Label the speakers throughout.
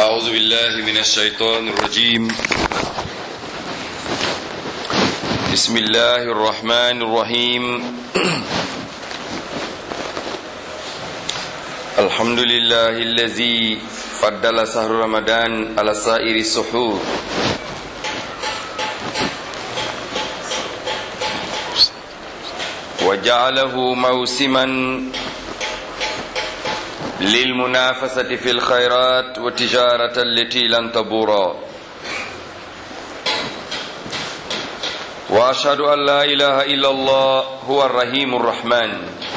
Speaker 1: أعوذ بالله من الشيطان الرجيم بسم الله الرحمن الرحيم الحمد لله الذي فضل شهر رمضان على سائر السحور وجعله موسما للمنافسة في الخيرات والتجارة التي لن تبورا وأشهد أن لا إله إلا الله هو الرحيم الرحمن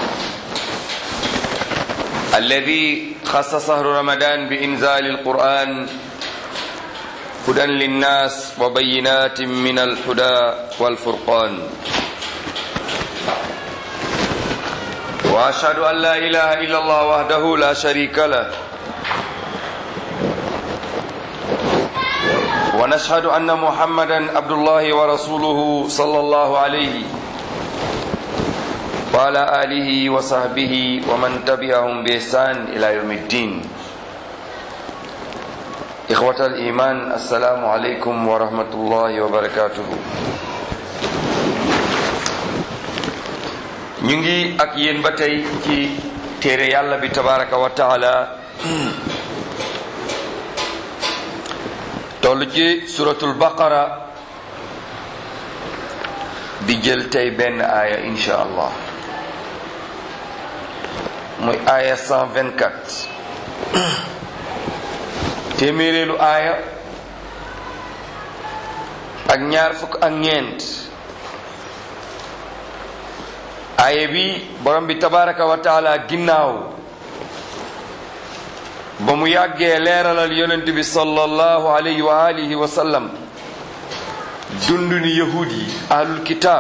Speaker 1: الذي خص شهر رمضان بإنزال القرآن هدى للناس وبينات من الهدى والفرقان واشهد ان لا اله الا الله وحده لا شريك له ونشهد ان محمدا عبد الله ورسوله صلى الله عليه وعلى اله وصحبه ومن تبعهم باحسان الى يوم الدين اخوه الايمان السلام عليكم ورحمه الله وبركاته ñu ngi ak yéen ba tey ci téere yàlla bi tabaraka wa taala toll ci suratul baqara di jël tey benn aaya insha allah muy aaya 124 téeméeréelu aaya ak ñaar fukk ak ñeent aaye bi borom bi tabaraka wa taala ginnaaw ba mu yàggee leeralal yonent bi sallallahu alayhi wa alihi wa sallam dunduni yahud yi ahlul kitaab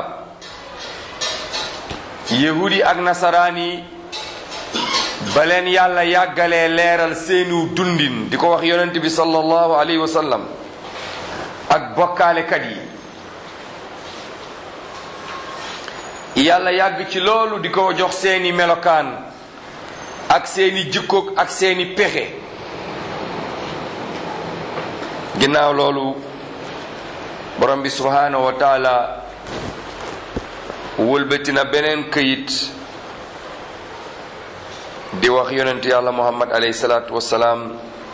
Speaker 1: yahud yi ak nasaraan yi ba leen yàlla yàggalee leeral seenu dundin di ko wax yonent bi sallallahu alayhi wa sallam ak bokkaalekat yi yàlla yàgg ci loolu di ko jox seeni melokaan ak seeni jikkoog ak seeni pexe ginnaaw loolu borom bi subhaanahu wa taala wëlbati na beneen këyit di wax yonent yàlla muhammad alayhi salaatu wassalaam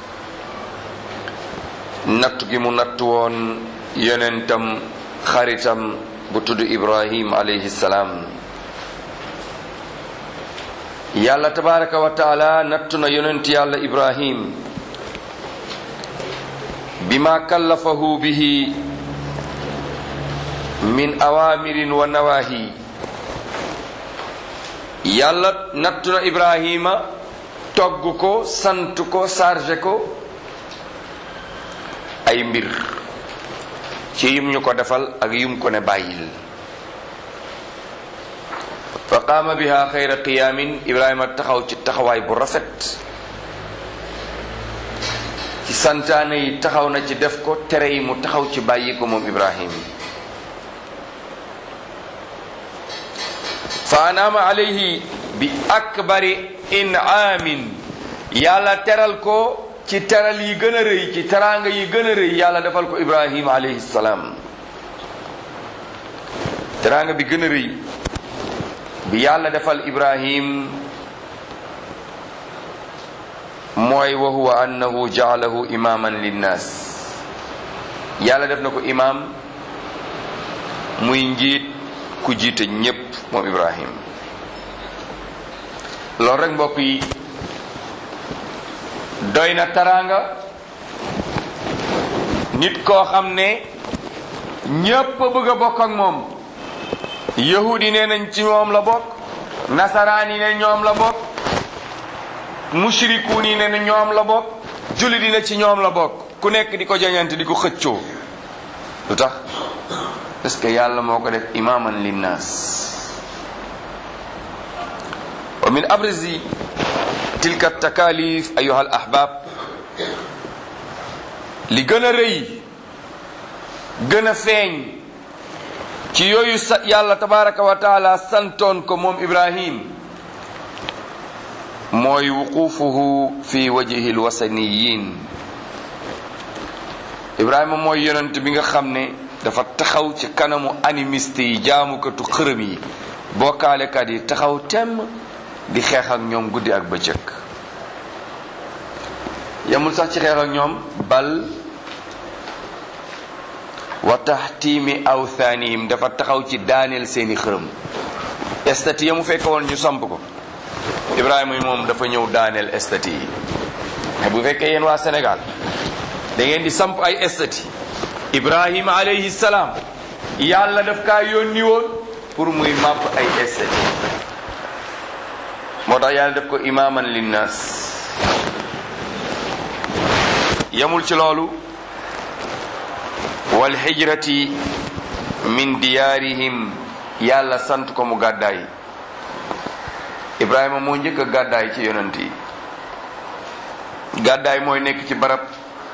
Speaker 1: nattu gi mu nattu woon yonentam xaritam bu tudd ibrahim alayhi salaam yàlla tabaraka wa taala nattu na yonent yàlla ibrahim bima kallafahu bihi min awamirin wa nawahi yàlla nattu na ibrahima togg ko sant ko chargé ko ay mbir ci yum ñu ko defal ak yum ko ne bàyyil fa qaama biha xayra qiyaamin ibrahima taxaw ci taxawaay bu rafet ci santaane yi taxaw na ci def ko tere yi mu taxaw ci bàyyi ko moom ibrahim fa anaama alayhi bi akbari inaamin yàlla teral ko ci teral yi gën a rëy ci teraanga yi gën a rëy yàlla defal ko ibrahim alayhi salaam teraanga bi gën a rëy bi yàlla defal ibrahim mooy wa huwa annahu jaalahu imaman linnaas yàlla def na ko imaam muy njiit ku jiite ñépp moom ibrahim loolu rek mbokk yi doy na taraanga nit koo xam ne ñépp a bëgg a bokk ak moom yahudi nee nañ ci ñoom la bokk nasaraan yi ne ñoom la bokk mushrikuun yi ne na ñoom la bokk jullit yi ne ci ñoom la bokk ku nekk di ko jañante di ko xëccoo lu tax parce que yàlla moo ko def imaman linnaas wa min abrezi tilka takalif ayuha al ahbab li gën a rëy gën a feeñ ci yooyu sa yàlla tabaraka wa taala santoon ko moom ibrahim mooy wuqufuhu fi wajhi lwasaniyin ibrahima mooy yonent bi nga xam ne dafa taxaw ci kanamu animiste yi jaamukatu xërëm yi bokkaalekat yi taxaw temm di xeex ak ñoom guddi ak bëccëg yamul sax ci xeex ak ñoom bal wa taxtiimi awthanihim dafa taxaw ci daaneel seeni xërëm estati ya mu fekk woon ñu samp ko ibrahima yi moom dafa ñëw daaneel estati yi mais bu fekkee yéen waa Sénégal da ngeen di samp ay estati ibrahima alayhi salaam yàlla daf kaa yónni woon pour muy màpp ay estati moo tax yàlla def ko imaaman linnaas yamul ci loolu wal hijrati min diyaarihim yàlla sant ko mu gàddaay ibrahima moo njëkk a gàddaay ci yonent yi gàddaay mooy nekk ci barab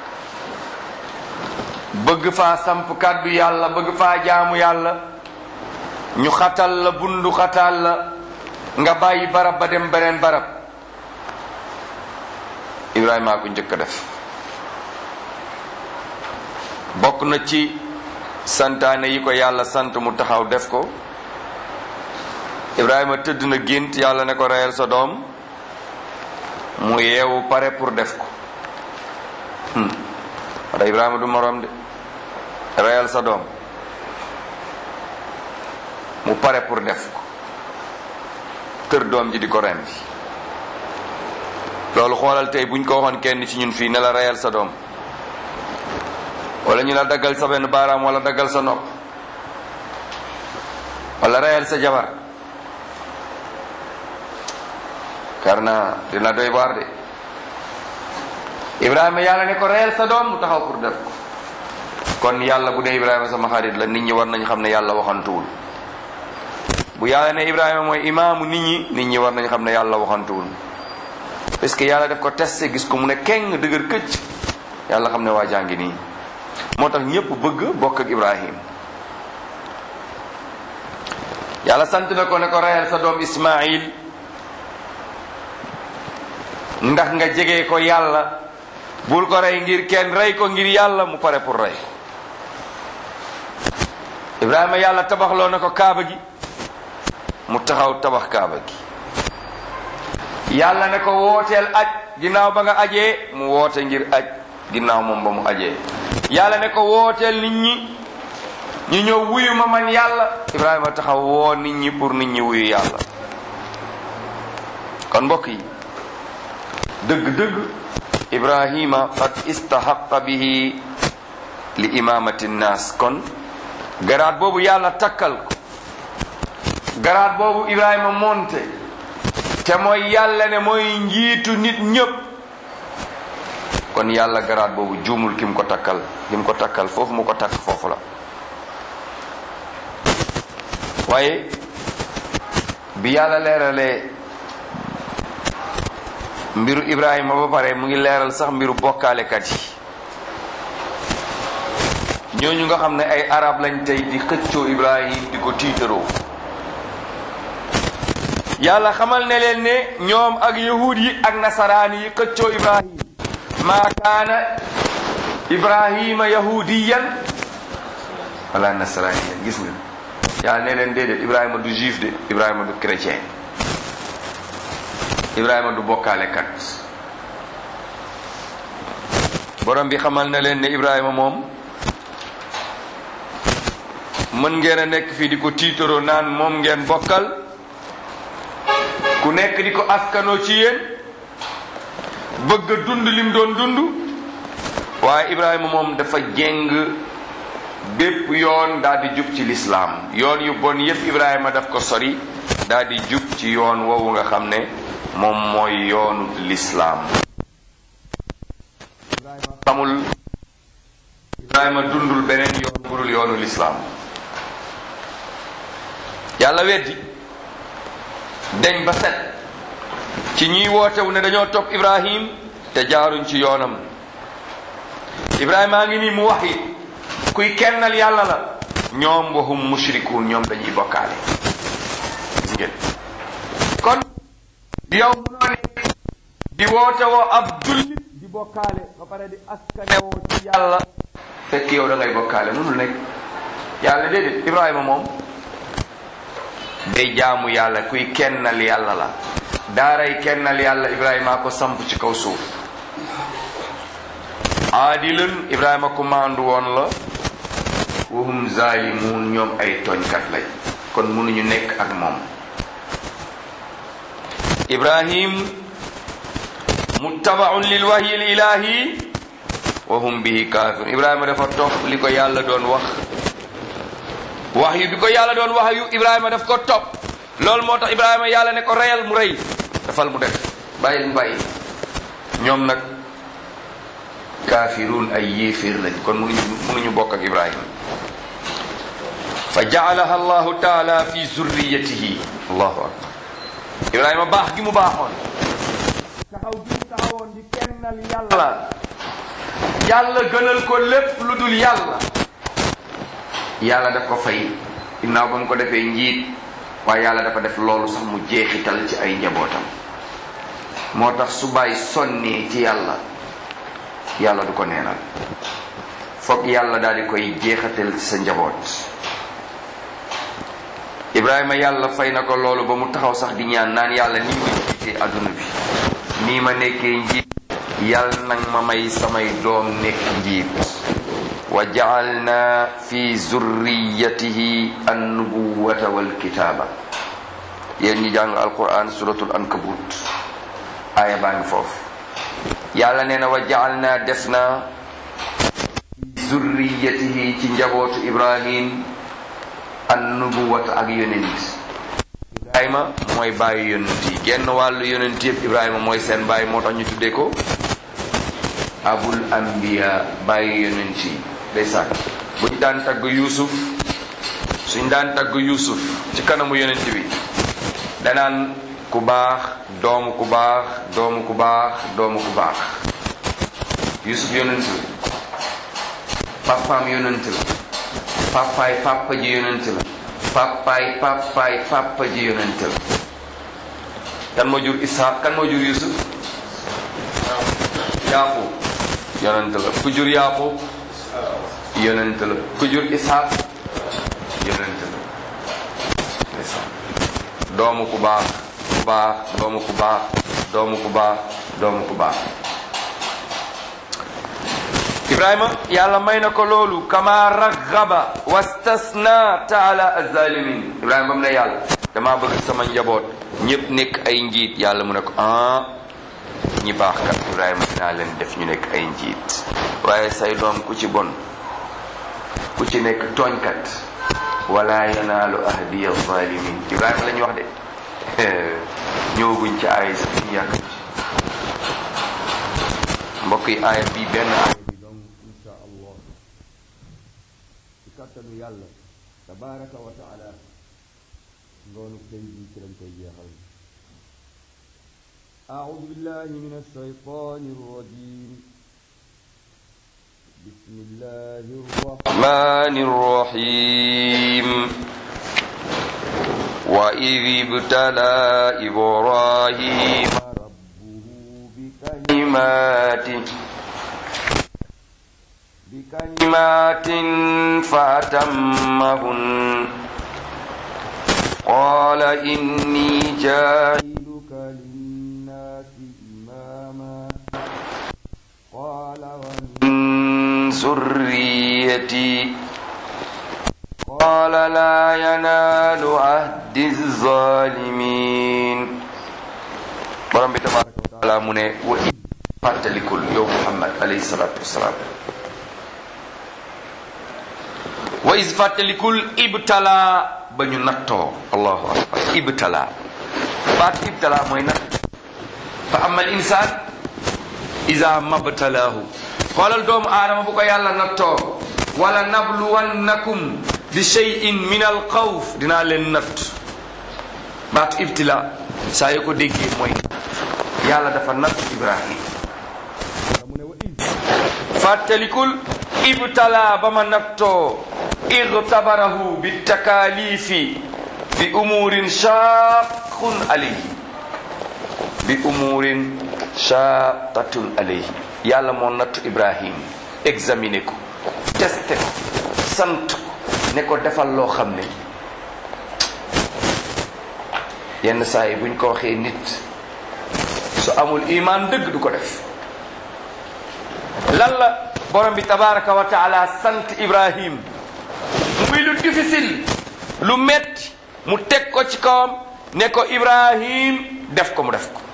Speaker 1: bëgg faa samp kàddu yàlla bëgg faa jaamu yàlla ñu xatal la bundu xatal la nga bàyyi barab ba dem beneen barab ibrahima ko njëkk a def bokk na ci santaane yi ko yàlla sant mu taxaw def ko ibrahima tëdd na gént yàlla ne ko reyal sa doom mu yeewu pare pour def ko wala ibrahima du moroom de reyal sa doom mu pare pour def ko kër doom ji di ko rendi loolu xoolal tey buñ ko waxoon kenn ci ñun fii ne la reyal sa doom wala ñu la daggal sa benn baaraam wala daggal sa nopp wala reyal sa jabar karna dina doy waar de ibrahima yàlla ne ko reyal sa doom mu taxaw pour def ko kon yàlla bu dee ibrahima sama xarit la nit ñi war nañ xam ne yàlla waxantuwul bu yàlla ne ibrahima mooy imaamu nit ñi nit ñi war nañ xam ne yàlla waxantuwul parce que yàlla def ko testé gis ko mu ne keng dëgër këcc yàlla xam ne waa jàngi nii moo tax ñépp bëgg bokk ak ibrahim yàlla sant na ko ne ko reyal sa doom ismail ndax nga jege ko yàlla bul ko rey ngir kenn rey ko ngir yàlla mu pare pour rey ibrahima yàlla tabaxloo na ko kaaba gi mu taxaw tabax kaaba gi yàlla ne ko wooteel aj ginnaaw ba nga ajee mu woote ngir aj ginnaaw moom ba mu ajee yàlla ne ko wooteel nit ñi ñu ñëw wuyu ma man yàlla ibrahima taxaw woo nit ñi pour nit ñi wuyu yàlla kon mbokk yi dëgg-dëgg ibrahima qad istahaqa bihi li imamati nnaas kon garaat boobu yàlla takkal ko garaat boobu ibrahima monte te mooy yàlla ne mooy njiitu nit ñépp kon yàlla garaat boobu juumul ki mu ko takkal ki mu ko takkal foofu mu ko takk foofu la waaye bi yàlla leeralee mbiru ibrahima ba pare mu ngi leeral sax mbiru bokkaalekat yi ñooñu nga xam ne ay arab lañ tey di xëccoo ibrahim di ko tiitaroo yàlla xamal ne leen ne ñoom ak yahud yi ak nasaraan yi xëccoo ibrahim maa kaana ibrahima yahudiyan wala nasaraniyan gis nga yàlla ne leen déedéet ibrahima du juif de ibrahima du chrétien ibrahima du bokkaalekat borom bi xamal na leen ne ibrahima moom mën ngeen a nekk fii di ko tiitaroo naan moom ngeen bokkal ku nekk di ko askanoo ci yéen bëgg a dund lim doon dund waaye ibrahima moom dafa jéng bépp yoon daal di jub ci lislaam yoon yu bon yépp ibrahima daf ko sori daal di jub ci yoon woowu nga xam ne moom mooy yoonu lislaam ibrahima xamul ibrahima dundul beneen yoon burul yoonu lislaam yàlla weddi deñ ba set ci ñiy wootewu ne dañoo topp ibrahim te jaaruñ ci yoonam ibrahima a ngi nii mu wax yi kuy kennal yàlla la ñoom waxum mushrikuun ñoom dañuy bokkaale gis ngeen kon yow munoo ne di woote woo ab jullit di bokkaale ba pare di askanewoo ci yàlla fekk yow da ngay bokkaale mënul nekk yàlla déedéet ibrahima moom day jaamu yàlla kuy kennal yàlla la daaray kennal yàlla ibrahima ko samp ci kaw suuf aadilun ibrahima ku maandu woon la wahum zalimun ñoom ay tooñkat lañ kon mënuñu nekk ak moom ibrahim muttabaun lil wahyi l ilahi wa hum bihi kafirun ibrahima dafa topp li ko yàlla doon wax wax yu bi ko yàlla doon wax yu ibrahima daf ko topp loolu moo tax ibrahima yàlla ne ko reyal mu rey dafal mu def bàyyil mu bàyyi ñoom nag kaafiruun ay yéeféer lañ kon mënuñu mënuñu bokk ak ibrahima fa jaalaha allahu taala fi zurriyatihi allahu akbar ibrahima baax gi mu baaxoon taxaw gi mu taxawoon di kennal yàlla yàlla gënal ko lépp lu dul yàlla yàlla daf ko fay ginnaaw ba mu ko defee njiit waaye yàlla dafa def loolu sax mu jeexital ci ay njabootam moo tax su bàyyi sonnee ci yàlla yàlla du ko neenal foog yàlla daal di koy jeexatal ci sa njaboot ibrahima yàlla fay na ko loolu ba mu taxaw sax di ñaan naan yàlla nii ma jiitee adduna bi nii ma nekkee njiit yàlla nag ma may samay doom nekk njiit wa jaalna fi zurriyatihi annubuwata walkitaaba yéen ñi jàng alquran suratul ankabut aaya baa ngi foofu yàlla nee na wa jaalna def na fi zurriyatihi ci njabootu ibrahim annubuwata ak yonent ibrahima mooy bàyyi yonent yi genn wàllu yonent yëpp ibrahima mooy seen bàyyi moo tax ñu tuddee ko abul anbiya bàyyi yonent yi ndeysaan buñ daan tagg yuusuf suñ daan tagg yuusuf ci kanamu yonent bi danaan ku baax doomu ku baax doomu ku baax doomu ku baax yuusuf yonent la papaam yonent la papaay papa ji yonent la papaay papaay papa ji yonent la kan moo jur ishaq kan moo jur yusuf yaqub yonent la ku jur yaqub yonent la ku jur ishaq yonent la doomu ku baax ku baax doomu ku baax doomu ku baax doomu ku baax ibrahima yàlla may na ko loolu kama raghaba wastasna taala azalimin ibrahima ba mu ne yàlla damaa bëgg sama njaboot ñëpp nekk ay njiit yàlla mu ne ko ah ñi baax kat ibrahima dinaa leen def ñu nekk ay njiit waaye say doom ku ci bon ku ci nekk tooñkat wala yanaalu ahdiya zalimin ibrahima la ñu wax de ñëwaguñ ci aaya sax ñu yàq ci mbokk yi aaya bii benn aaya kattanu yàlla tabaraka wa taala ngoonu tey bi ci lañ koy jeexal أعوذ بالله من الشيطان الرجيم بسم الله الرحمن الرحيم وإذ ابتلى إبراهيم ربه بكلمات بكلمات فأتمهن قال إني جاعلك للناس إماما قال ومن ذريتي قال لا ينال عهد الظالمين borom bi tabaraka wa taala mu ne wa fàttalikul yow Muhammad alayhi salaatu wasalaam wa is fàttalikul ibtala ba ñu nattoo allahu akbar ibtala baat ibtala mooy natt fa ama al insaan ida mabtalaahu xoolal doomu aadama bu ko yàlla nattoo wala nabluwannakum bi cheyin min al xawf dinaa leen natt baatu ibtila saa yoo ko déggee mooy yàlla dafa natt ibrahim mu ne wa fàttalikul ibtala ba ma nattoo igtabarahu bi takalifi bi umurin shaqun alayhi bi umurin shaqatun alayhi yàlla moo nattu ibrahim examiné ko testé ko sant ko ne ko defal loo xam ne yenn saa yi buñ ko waxee nit su amul iman dëgg du ko def lan la borom bi tabaraka wa taala sant ibrahim muy lu difficile lu metti mu teg ko ci kawam ne ko ibrahim def ko mu def ko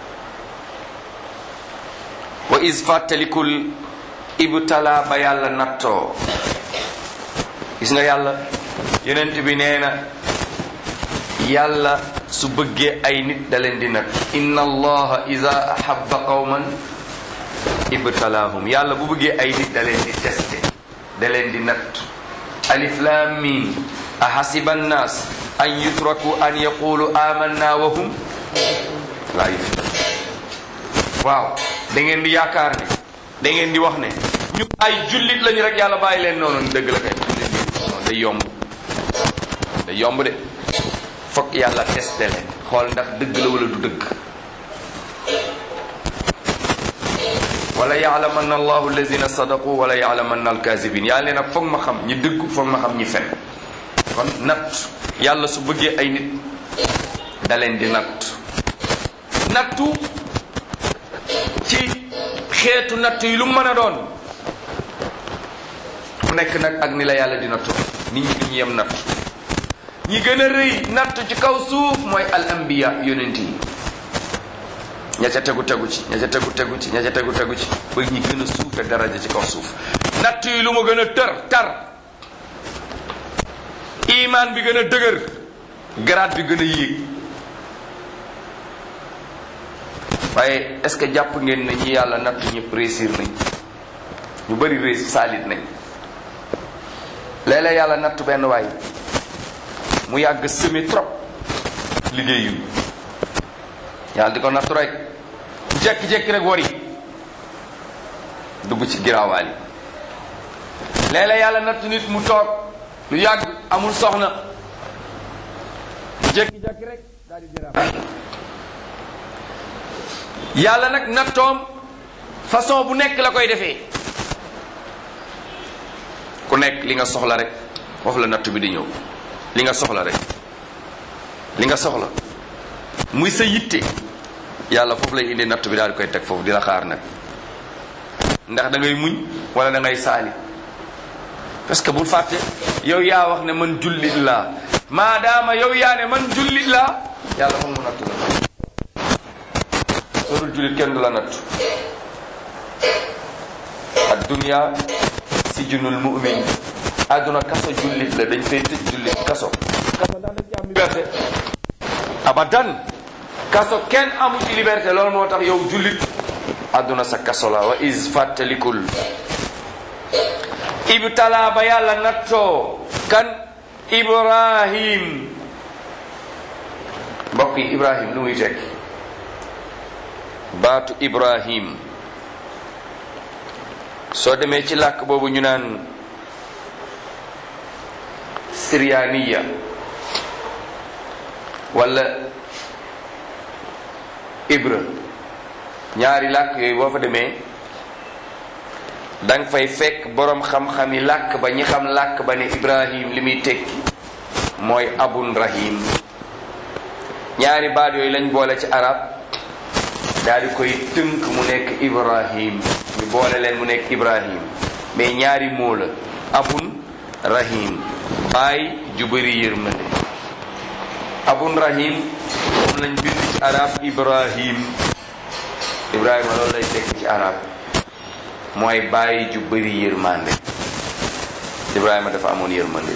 Speaker 1: wa is fàttalikul ibtala ba yàlla nattoo gis nga yàlla yonent bi nee na yàlla su bëggee ay nit da leen di natt inna allaha ida ahabba qawman ibtalaahum yàlla bu bëggee ay nit da leen di testé da leen di natt alif lam mim ahasiba annas an yutraku an yaqulu amanna wa hum laa yuftanun waaw da ngeen di yaakaar ne da ngeen di wax ne ñu ay jullit lañu rek yàlla bàyyi leen noonu dëgg la kay day yomb day yomb de fokk yàlla testé leen xool ndax dëgg la wala du dëgg wala yaalamanna allahu alladina sadaqu wala yaalamanna alkazibin yàlla nee nag foog ma xam ñi dëgg foog ma xam ñi fen kon natt yàlla su bëggee ay nit da leen di natt nattu ci xeetu natt yi lu mën a doon ku nekk nag ak ni la yàlla di nattu nit ñi duñu yem natt ñi gën a rëy natt ci kaw suuf mooy al anbiya yonent yi ña ca tegu tegu ci ña ca tegu tegu ci ña ca tegu tegu ci ba ñi gën a suufe daraja ci kaw suuf natt yi lu mu gën a tër tar iman bi gën a dëgër garaat bi gën a yéeg waaye est-ce que jàpp ngeen ne ñi yàlla natt ñëpp réussir nañ ñu bëri réussir saalit nañ léeg-léeg yàlla natt benn waay mu yàgg semi trop liggéeyu yàlla di ko nattu rek jekki-jekki rek wari dugg ci giraawaal yi léeg-léeg yàlla natt nit mu toog lu yàgg amul soxna jekki-jekki rek daal di giraawaal yàlla nag nattoom façon bu nekk la koy defee ku nekk li nga soxla rek foofu la nattu bi di ñëw li nga soxla rek li nga soxla muy sa yitte yàlla foofu lay indi nattu bi daal di koy teg foofu di la xaar nag ndax da ngay muñ wala da ngay saali parce que bul fàtte yow yaa wax ne man jullit laa maadaama yow yaa ne man jullit laa yàlla foog mu nattu la soo dul jullit kenn du la nattu ad dunya sijnul mu'min àdduna kaso jullit la dañ fay tëj jullit kaso kaso ndax dañ ci am liberté abadan kaso kenn amu ci liberté loolu moo tax yow jullit àdduna sa kaso la wa is fàttalikul ibtala ba yàlla nattoo kan ibrahim mbokk yi ibrahim lu muy tekki baatu ibrahim soo demee ci làkk boobu ñu naan siryaaniya wala ibra ñaari làkk yooyu boo fa demee danga fay fekk boroom xam-xami làkk ba ñi xam làkk ba ne ibrahim li muy tekki mooy abun rahim ñaari baat yooyu lañ boole ci arab daal di koy tënk mu nekk ibrahim ñu boole leen mu nekk ibrahim mais ñaari moo la abun rahim baay ju bëri yërmande abun rahim moom lañ bind ci arab ibrahim ibrahima loolu lay tekk ci arab mooy baay ju bëri yërmande ibrahima dafa amoon yërmande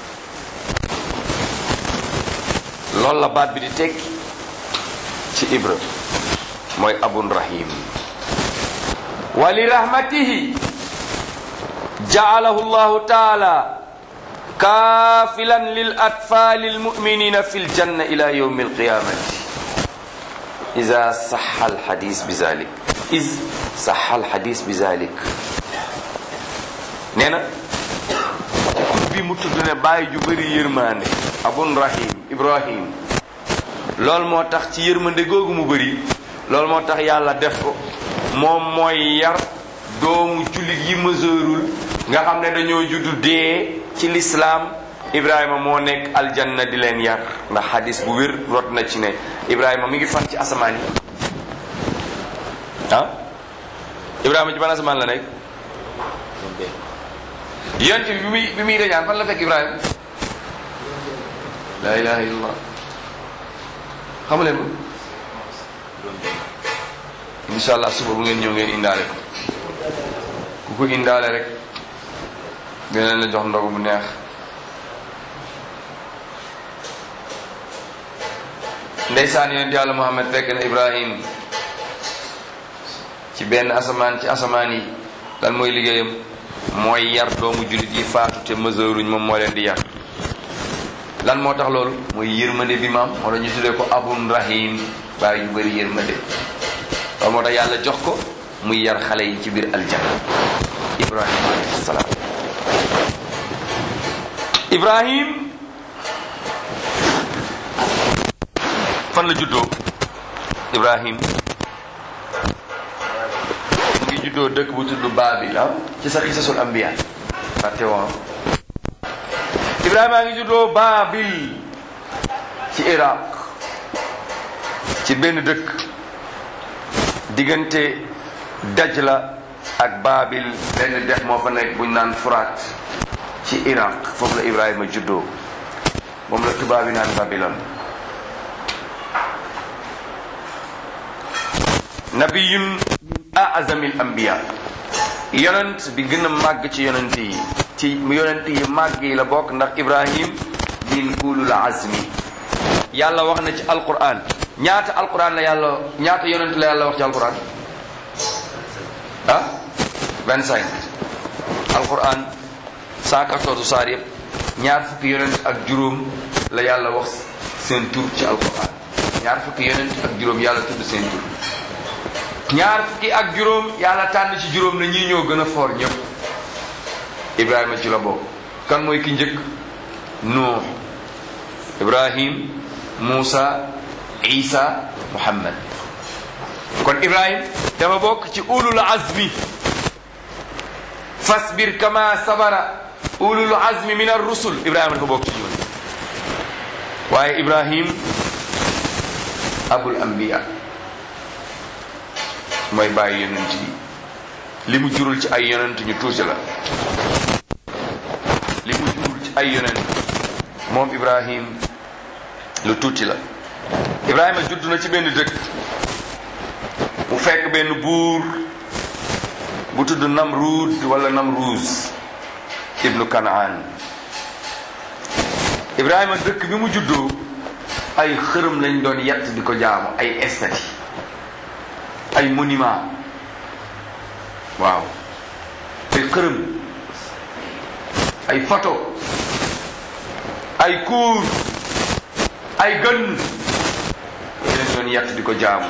Speaker 1: loolu la baat bi di tekki ci ibra mooy abun rahim wa li rahmatihi ja'alahu llahu taala kaafilan lil atfali almuminina fi ljanna ila yawmi alqiyamati ida saxa alxadis bi zalik is saxa alxadis bi zalik nee na tur bi mu tudd ne bàyyi ju bëri yërmande abun rahim ibrahim loolu moo tax ci yërmande googu mu bëri loolu moo tax yàlla def ko moom mooy yar doomu jullit yi mëseerul nga xam ne dañoo juddu dee ci lislaam ibrahima moo nekk aljanna di leen yar ndax xadis bu wér rot na ci ne ibrahima mi ngi fan ci asamaan yi ah ibrahima ci ban asamaan la nekk yonent bi bi muy bi muy reñaan fan la fekk ibrahima la ilaha illallah xamu leen ko insha allah suba bu ngeen ñëw ngeen indaale ko ku ko indaale rek dinañ la jox ndogu bu neex ndeysaan yonent yàlla muhammad fekk na ibrahim ci benn asamaan ci asamaan yi lan mooy liggéeyam mooy yar doomu jullit yi faatu te meseuruñ moom moo leen di yar lan moo tax loolu mooy yërmande bi maam moo tax ñu tuddee ko abun rahim bàyyi yu bëri yërmande loolu moo tax yàlla jox ko muy yar xale yi ci biir aljanna ibrahim alayhi salaam ibrahim fan la juddoo ibrahim mu ngi juddoo dëkk bu tudd baabil ah ci sa xisasul ambiya fàtte woon ibrahima a ngi juddoo baabil ci iraq ci benn dëkk diggante dajla ak baabil benn dex moo fa nekk buñ naan furaat ci iraq foofu la ibrahima juddoo moom la tubaab yi naan babilon nabiyun min azamil anbiya yonent bi gën a màgg ci yonent yi ci yonent yi màgg yi la bokk ndax ibrahim min ulul azmi yàlla wax na ci alquran ñaata alquran la yàlla ñaata yonent la yàlla wax ci alquran ah vingt cinq alquran cent quatorze saar yëpp ñaar fukki yonent ak juróom la yàlla wax seen tur ci alquran ñaar fukki yonent ak juróom yàlla tudd seen tur ñaar fukki ak juróom yàlla tànn ci juróom na ñii ñoo gën a foor ñëpp ibrahima ci la bokk kan mooy ki njëkk nuux ibrahim muusa isa muhammad kon ibrahim dafa bokk ci ulul azmi fasbir kama sabara ulul azmi min ar-rusul ibrahima dafa bokk ci ñoom waaye ibrahim abul anbiya mooy bàyyi yonent yi li mu jurul ci ay yonent ñu tuuti la li mu jurul ci ay yonent moom ibrahim lu tuuti la ibrahima judd na ci benn dëkk mu fekk benn buur bu tudd namrud wala namruuz ibnu kanaan ibrahima dëkk bi mu juddoo ay xërëm lañ doon yett di ko jaamu ay estati ay monument waaw ay xërëm ay photo ay kuur ay gën leen doon yett di ko jaamu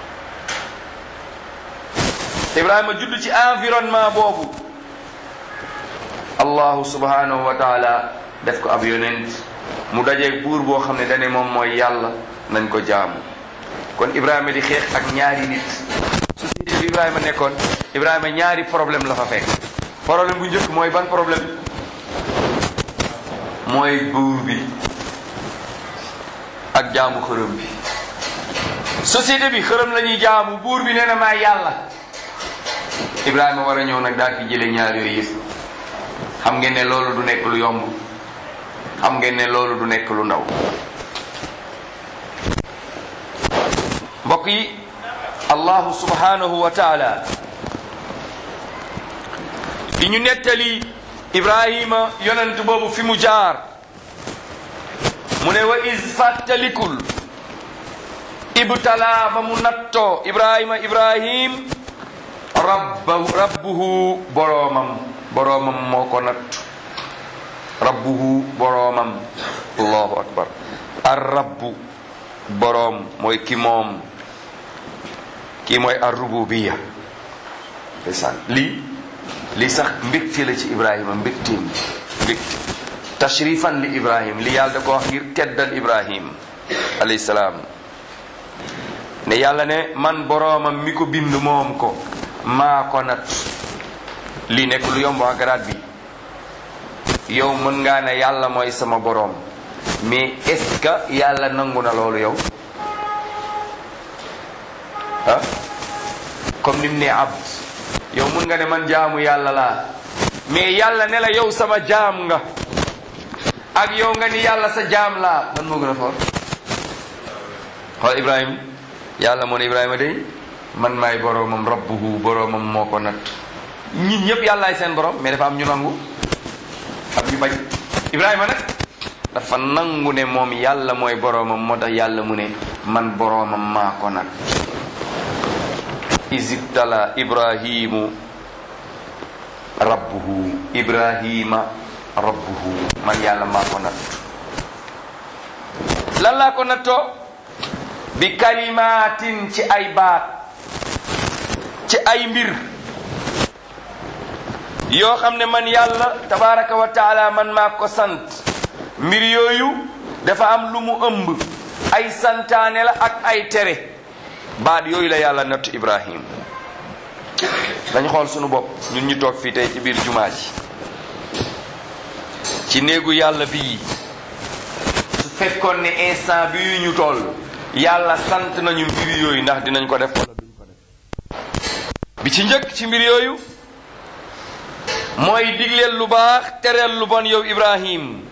Speaker 1: ibrahima judd ci environnement boobu allahu subhanahu wa taala def ko ab yonent mu dajeeg buur boo xam ne dane moom mooy yàlla nañ ko jaamu kon ibrahima di xeex ak ñaari nit société bi ibrahima nekkoon ibrahima ñaari problème la fa fekk problème bu njëkk mooy ban problème mooy buur bi ak jaamu xërëm bi société bi xërëm la ñuy jaamu buur bi nee na maa yàlla ibrahima war a ñëw nag daal di jële ñaar yooyu yëpp xam ngeen ne loolu du nekk lu yomb xam ngeen ne loolu du nekk lu ndaw mbokk yi allahu subhanahu wa taala di ñu nettali ibrahima yonent boobu fi mu jaar mu ne wa is fàttalikul ibtala ba mu nattoo ibrahima ibrahim rabba rabbuhu boroomam boroomam moo ko natt rabbuhu boroomam allahu akbar ar rabbu boroom mooy ki moom kii mooy ar rububiya ndeysaan lii lii sax mbégte la ci ibrahima mbégteem mbégte tashrifan li ibrahim li yàlla da ko wax ngir teddal ibrahim alayhi salaam ne yàlla ne man boroomam mi ko bind moom ko maa ko nat lii nekk lu yomb waa garaat bi yow mën ngaa ne yàlla mooy sama boroom mais est-ce que yàlla nangu na loolu yow ah comme ni mu ne abd yow mën nga ne man jaamu yàlla laa mais yàlla ne la yow sama jaam nga ak yow nga ni yàlla sa jaam laa man moo gën a foor xool ibrahim yàlla moo ne ibrahima day man maay boroomam rabbuhu boroomam moo ko nat ñin ñëpp yàllaay seen borom mais dafa am ñu nangu am ñu bañ ibrahima nag dafa nangu ne moom yàlla mooy boroomam moo tax yàlla mu ne man boroomam maa ko nat isibtala ibrahimu rabbuhu ibrahima rabbuhu man yàlla maa ko natt lan laa ko nattoo bi kalimaatin ci ay baat ci ay mbir yoo xam ne man yàlla tabaraka wa taala man maa ko sant mbir yooyu dafa am lu mu ëmb ay santaane la ak ay tere baat yooyu la yàlla nattu ibrahim dañ xool sunu bopp ñun ñu toog fii tey ci biir jumaa ji ci néegu yàlla bii su fekkoon ne instant bii ñu toll yàlla sant nañu mbir yooyu ndax dinañ ko def wala duñ ko def bi ci njëkk ci mbir yooyu mooy digleel lu baax tereel lu bon yow ibrahim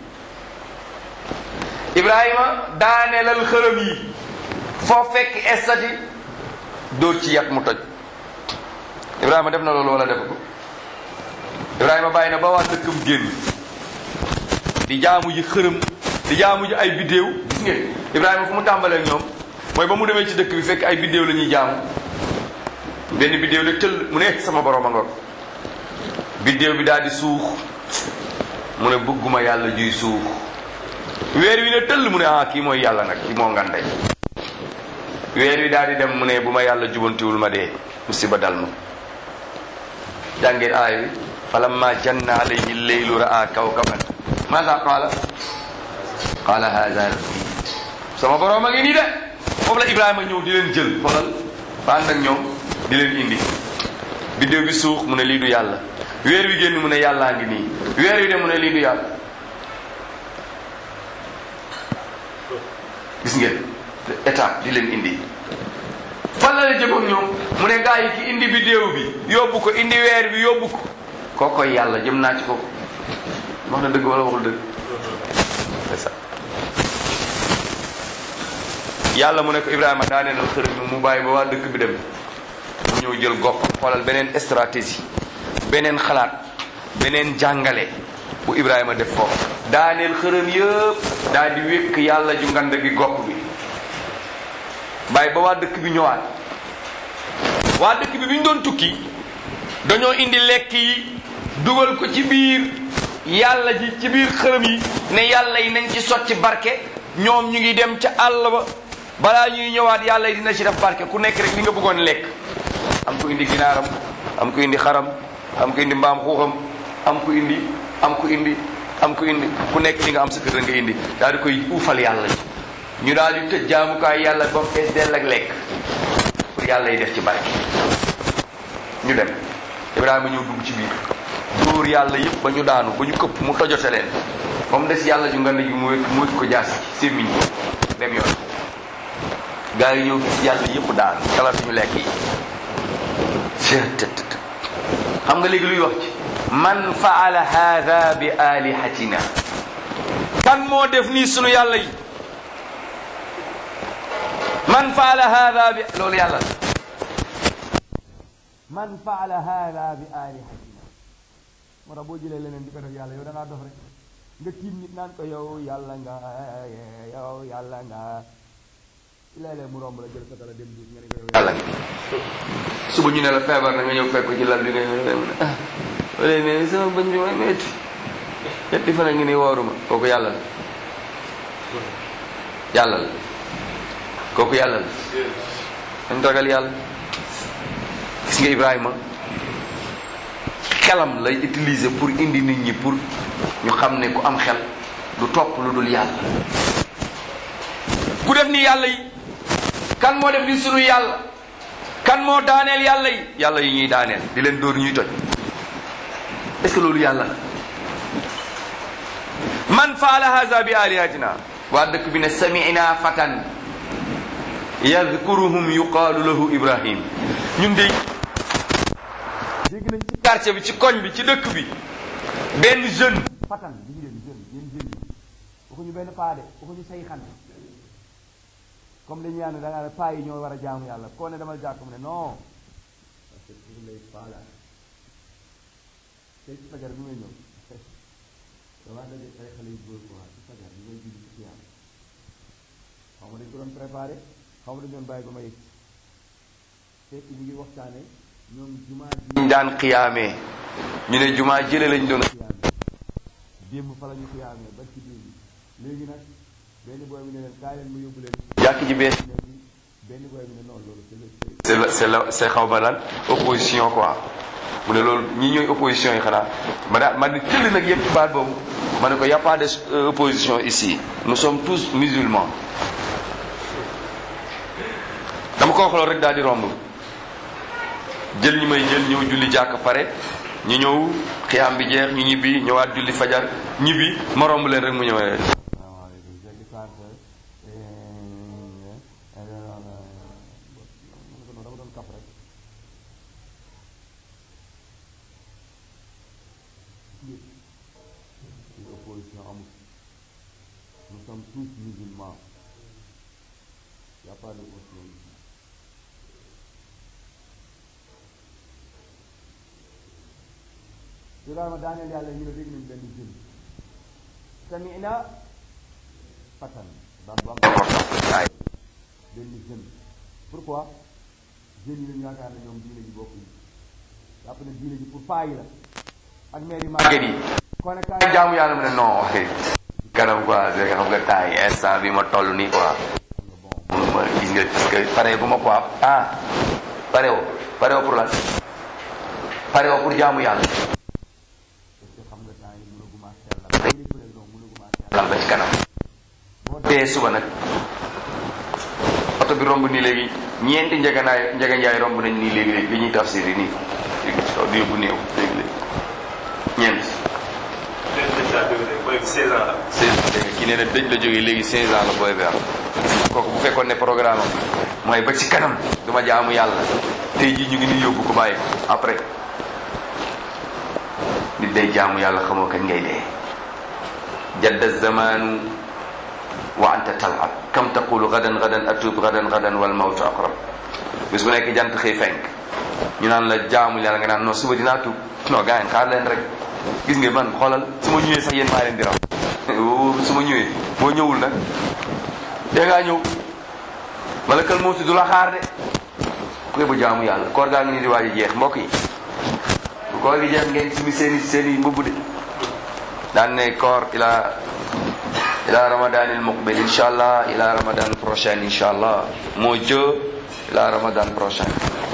Speaker 1: ibrahima daaneelal xërëm yi foo fekk estati dóor ci yat mu toj ibrahima def na loolu wala def ko ibrahima bàyyi na ba waa dëkkam génn di jaamu ji xërëm di jaamu ji ay biddéew gis ngeen ibrahima fu mu tàmbalee ñoom mooy ba mu demee ci dëkk bi fekk ay biddéew la ñuy jaamu benn biddéew la tëll mu ne sama borom a ngoog biddéew bi daal di suux mu ne bëgguma yàlla juy suux weer wi ne tëll mu ne ah kii mooy yàlla nag kii moo ngandey weer wi daal di dem mu ne bu ma yàlla jubantiwul ma dee musiba dal ma jàngeen aay wi falamma janna alayhi leylu ra'a kawkaban maasa qaala qaala haza rabbi sama borom a ngi nii de foofu la ibrahima ñëw di leen jël xoolal ba ànd ak ñoom di leen indi biddéew bi suux mu ne lii du yàlla weer wi génn mu ne yàllaa ngi nii weer wi de mu ne lii du yàlla gis ngeen étape di leen indi fan la la jëm ak ñoom mu ne gaa yi ki indi biddéew bi yóbbu ko indi weer bi yóbbu ko kookoy yàlla jëm naa ci kooku wax na dëgg wala waxul dëgg c'est ça yàlla mu ne ko Ibrahima daa neenal xërëm mu bàyyi ba waa dëkk bi dem mu ñëw jël gopp xoolal beneen stratégie beneen xalaat beneen jàngale bu Ibrahima def foofu daaneel xërëm yëpp daal di wékk yàlla ju ngand gi gopp bi bàyyi ba waa dëkk bi ñëwaat waa dëkk bi bi ñu doon tukki dañoo indi lekk yi dugal ko ci biir yàlla ji ci biir xërëm yi ne yàlla yi nañ ci sotti barke ñoom ñu ngi dem ca àll ba balaa ñuy ñëwaat yàlla yi dina ci def barke ku nekk rek li nga bëggoon lekk am ko indi ginaaram am ko indi xaram am ko indi mbaam xuuxam am ko indi am ko indi am ko indi ku nekk li nga am sa kër nga indi daal di koy uufal yàlla ji ñu daal di tëj jaamukaay yàlla ba mu fees dell ak lekk pour yàlla yi def ci barke ñu dem Ibrahima ñëw dugg ci biir dóor yàlla yëpp ba ñu daanu ba ñu këpp mu tojote leen ba mu des yàlla ju ngand ji mu wékk mu wékk ko jaas ci sémmiñ dem yoon gaa yi ñëw gis yàlla yëpp daanu kala suñu lekk yi xam nga léegi luy wax ci man faala hada bi alihatina kan moo def nii sunu yàlla yi man faala hada bi loolu yàlla la man faala hada bi alihatina moo tax boo jëlee leneen di ko def yàlla yow da ngaa dof rek nga tiim nit naan ko yow yàlla nga yow yàlla nga léeg-léeg mu romb la jël sa dala dem duut nga ne ko yow yàlla nga suba ñu ne la feebar na nga ñëw fekk ko ci lal bi nga ñëw ah wala ne sama bañ bi may metti ñetti fan a ngi ni wooruma kooku yàlla la yàlla la kooku yàlla la dañ ragal yàlla gis nga Ibrahima xelam lay utiliser pour indi nit ñi pour ñu xam ne ku am xel du topp lu dul yàlla ku def ni yàlla yi kan moo def ni sunu yàlla kan moo daaneel yàlla yi yàlla yi ñuy daaneel di leen dóor ñuy toj est-ce que loolu yàlla man faala haza bi alihatina waa dëkk bi ne samina fatan yadkuruhum yuqaalu lahu ibrahim ñun de dégg nañ ci quartier bi ci koñ bi ci dëkk bi benn jeune fatan gis ngeen jeune yéen jeune yi waxuñu benn paa de waxuñu say xan comme dañu yaan da ngaa ne paa yi ñoo war a jaamu yàlla koo ne demal jàkk mu ne non parce que pour lay paa la tey ci fajar bi may ñëw damaa daje ay xale yu góor quoi ci fajar bi may julli ci yàlla xaw ma dañ ko doon préparé xaw ma dañ doon bàyyi ba ma yëg fekk ñu ngi waxtaane ñoom jumaa ji ñu daan xiyaamee ñu ne jumaa jële lañ doon xiyaamee démb fa la ñu xiyaamee ba ci démb léegi nag benn booy bi ne leen kaay leen ma yóbbu leen jàkk ji bees benn booy bi ne non loolu c'est la c'est la c'est xaw ma lan opposition quoi mu ne loolu ñi ñooy opposition yi xanaa ma daal ma ne tëll nag yëpp ci baat boobu ma ne ko y a pas de opposition ici nous sommes tous musulmans dama ko wax loolu rek daal di romb jël ñi may jël ñëw julli jàkk pare ñu ñëw xiyaam bi jeex ñu ñibbi ñëwaat julli fajar ñibbi ma romb leen rek mu ñëwee opposition amul nous sommes tous musulmans y a pas d'opposition ici Ibrahima daaneel yàlla ñu ne dégg nañ benn jeune samina fatan baat bu am importance ay benn jeune pourquoi jeunes yi lañu yaakaar ne ñoom diine ji bokkuñu jàpp ne diine ji pour paa yi la ak maire yi màgget yi kon nag kaay jaamu yàlla mu ne non kanam quoi c'est xam nga taay instant bi ma toll nii quoi bon ma gis nga parce que pare bu ma quoi ah pare woo pare woo pour lan pare woo pour jaamu yàlla parce que xam nga temps yi mënaguma sellal day président mënaguma sellal ba ci kanam boo dee suba nag oto bi romb nii léegi ñeenti njeganaay njeganjaay romb nañ nii léegi léegi li ñuy tafsir yi nii léegi ci kaw di yóbbu néew léegi léegi ñeent
Speaker 2: booy bi 16 ans la.
Speaker 1: 16 ans dégg nga kii nee na dëj la jógee léegi 16 ans la booy bi am kooku bu fekkoon ne programme am mooy ba ci kanam duma jaamu yàlla tey jii ñu ngi nii yóbbu ko bàyyi ko après nit day jaamu yàlla xamoo kañ ngay dee jadda zamanu wa anta talab kam taqulu gadan gadan atub gadan gadan wal mawtu aqrab bis bu nekk jant xëy fenk ñu naan la jaamu yàlla nga naan non suba dinaa tuub non gars yi xaar leen rek gis nga man xoolal su ma ñëwee sax yéen maa leen di raw su ma ñëwee boo ñëwul nag dee ngaa ñëw wala kal moo du la xaar de ku bu jaamu yàlla koor gaa ngi nii di waaj a jeex mbokk yi bu koor gi jeex ngeen simi seeni seeni mbubb de daan ne koor ila ila ramadan il muqbil insha allah ila ramadan prochain insha allah moo jë ila ramadan prochain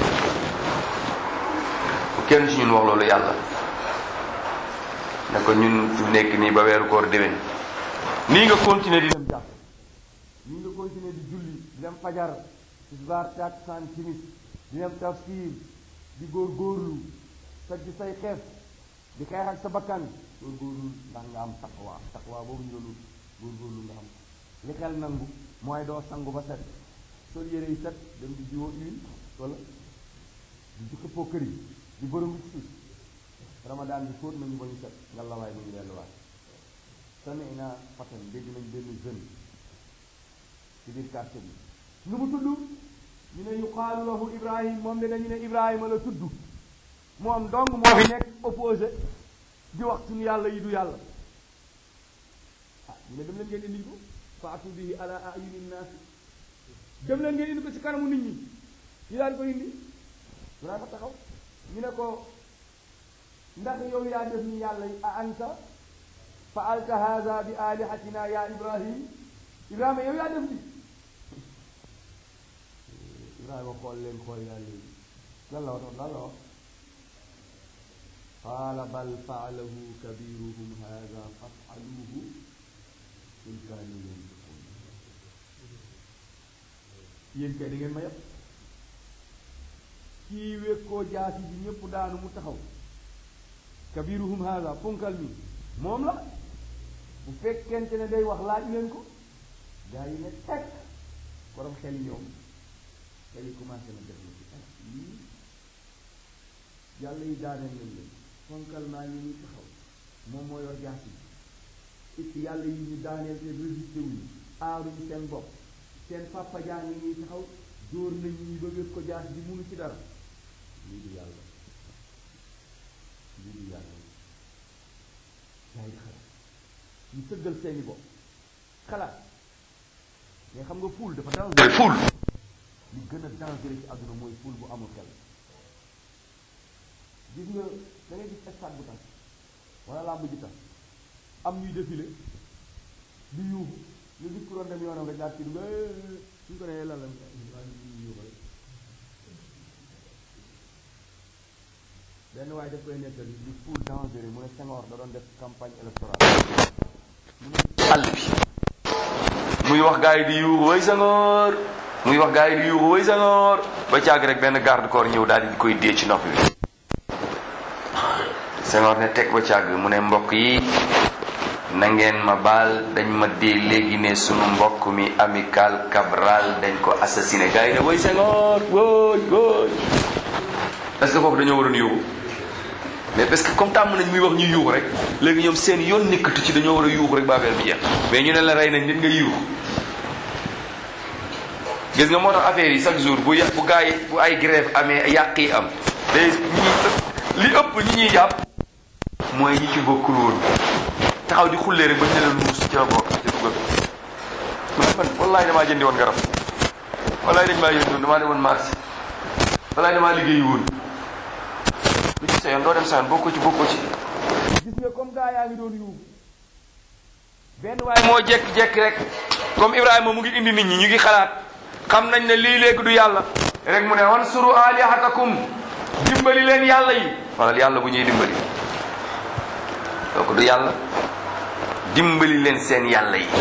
Speaker 1: bu kenn ci ñun wax loolu yàlla ne ko ñun fi nekk nii ba weeru koor déwén nii nga continuer di dem jàpp nii nga continuer di julli di dem fajar tisbaar takkusaan timis di dem tafsir di góor góorlu sa ci say xeef di xeex ak sa bakkan góor góorlu ndax nga am taqwa taqwa boobu ñu doon góor góorlu nga am li xel nangu mooy doo sangu ba set sol yére yi set dem di jiwoo huile wala di jukka poo kër yi di bërëngu ci suuf ramadaan bi fóot nañu ba ñu set nga lawaay mu ngi delluwaat sami'na fatan dégg nañ benn jeune ci biir quartier bi nu mu tudd ñu ne yuqaalu lahu ibrahim moom de dañu ne ibrahima la tudd moom dong moo fi nekk opposé di wax suñu yàlla yi du yàlla ah ñu ne dem leen ngeen indi ko faatu bihi ala ayuni naasi dem leen ngeen indi ko ci kanamu nit ñi ñu daal ko indi dunaa fa taxaw ñu ne ko ndax yow yaa def ni yàlla yi a anta faalta hada bi alihatina ya ibrahim ibrahima yow yaa def li ibrahima xool leen xool yàlla yi lan la wax lan la wax qaala bal faalahu kabiruhum hada fafaluhu in kaanu yantiqun yéen kay da ngeen ma yëpp kii wékkoo jaasi ji ñëpp daanu mu taxaw
Speaker 2: kabiruhum haada ponkal mi moom la bu fekkente ne day wax laaj leen ko gaa yi ne teg borom xel ñoom xel yi commencé na def ci ah lii yàlla yi daaneel nañ leen ponkal maa ngi nii taxaw moom moo yor jaas yi it yàlla yi ñu daaneel te résisté wuñu aaruñu seen bopp seen papa jaa ngi nii taxaw dóor nañ ñi ba wér ko jaas bi munu ci dara lii du yàlla lii du yàlla gaa yi xalaat ñu tëggal seeni bopp xalaat mais xam nga fuul dafa dangereux fuul li gën a dangereux ci àdduna mooy fuul bu amul xel gis nga da ngay gis stade bu tas wala làmb ji tas am ñuy défilé di yuuxu ñu gis ku doon dem yoonam rek daal ci dugg suñ ko nee lan la yuuxu rek benn waaye daf koy nettali di fuul dangereux mu ne Senghor da doon def campagne électorale mu ne
Speaker 1: àll bi muy wax gaa yi di yuuxu way Senghor muy wax gaa yi di yuuxu way Senghor ba caag rek benn garde corps ñëw daal di koy dee ci nopp bi Senghor ne teg ba caag mu ne mbokk yi na ngeen ma baal dañ ma dee léegi ne sunu mbokk mi amical Cabral dañ ko assassiné gaa yi ne way Senghor wóoy wóoy est-ce que foofu dañoo waroon yuuxu mais parce que comme tàmm nañ muy wax ñu yuuxu rek léegi ñoom seen yoon nekkatu ci dañoo war a yuuxu rek ba affaire bi jeex mais ñu ne la rey nañ nit nga yuuxu gis nga moo tax affaire yi chaque jour bu yà bu gaa yi bu ay grève amee yàq yi am day ñi li ëpp ñi ñuy jàpp mooy ñi ci bokkul woon taxaw di xullee rek ba ñu ne la nuus ci la bokk ci dugal man man wallaay damaa jëndi woon garab wallaay dañ maa yëndi woon damaa demoon marché wallaay damaa liggéeyi woon lu ci sa yoon doo dem sa yoon bokkoo ci bokkoo ci
Speaker 2: gis nga comme gaa yaa ngi doon yuuxu benn
Speaker 1: waaye moo jekki-jekki rek comme Ibrahima mu ngi indi nit ñi ñu ngi xalaat xam nañ ne lii léegi du yàlla rek mu ne wansuru alihatakum dimbali leen yàlla yi wala yàlla bu ñuy dimbali donc du yàlla dimbali leen seen yàlla yi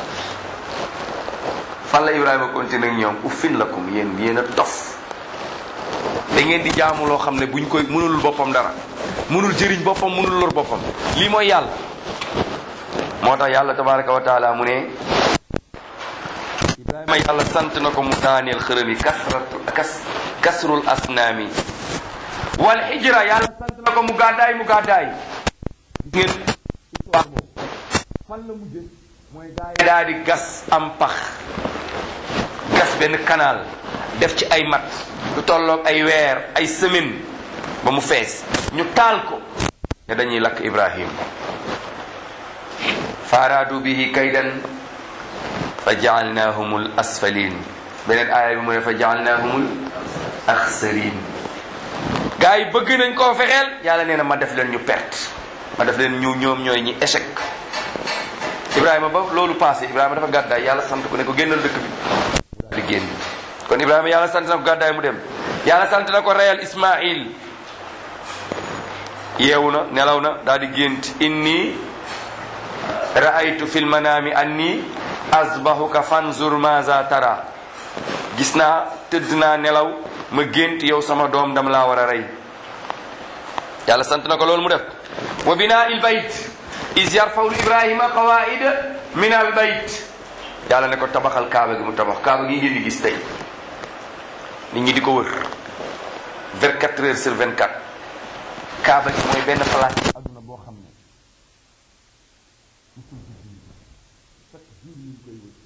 Speaker 1: fan la Ibrahima continué ak ñoom uffin lakum yéen yéen a dof da ngeen di jaamu loo xam ne buñ koy mënul boppam dara mënul jëriñ boppam mënul lor boppam lii mooy yàlla moo tax yàlla tabaraka wa taala mu ne ibrahima yàlla sant na ko mu daaneel xërëm yi kasratu kas kasrul asnaami wal hijra yàlla sant na ko mu gàddaay mu gàddaay ngeen
Speaker 2: histoire boobu fan la mujje mooy gaa yi
Speaker 1: daa di gas am pax gas benn canal def ci ay mat lu tolloog ay weer ay semaine ba mu fees ñu taal ko ne dañuy lakk ibrahim faaraadu bihi kaydan fa jaalnaahumul asfalin beneen aaya bi mu ne fa jaalnaahumul axsarin gaa yi bëgg nañ koo fexeel yàlla nee na ma def leen ñu perte ma def leen ñu ñoom ñooy ñi échec ibrahima ba loolu passé ibrahima dafa gàddaay yàlla sant ko ne ko génnal dëkk bi daal di génn kon ibrahima yàlla sant na ko gàddaay mu dem yàlla sant na ko reyal ismail yeewu na nelaw na daal di gént inni ra'aytu fil manami anni azbahuka fanzur maza tara gis naa tëdd naa nelaw ma gént yow sama doom dama laa war a rey yàlla sant na ko loolu mu def wa bina il bayt is yarfaw ibrahima qawaida min al bayt yàlla ne ko tabaxal kaaba gi mu tabax kaaba gi ngeen di gis tey nit ñi di ko wër 24 heures sur 24 kaaba gi mooy benn place ci àdduna boo xam ne
Speaker 2: musul guddi yi chaque jour ñu ngi koy wër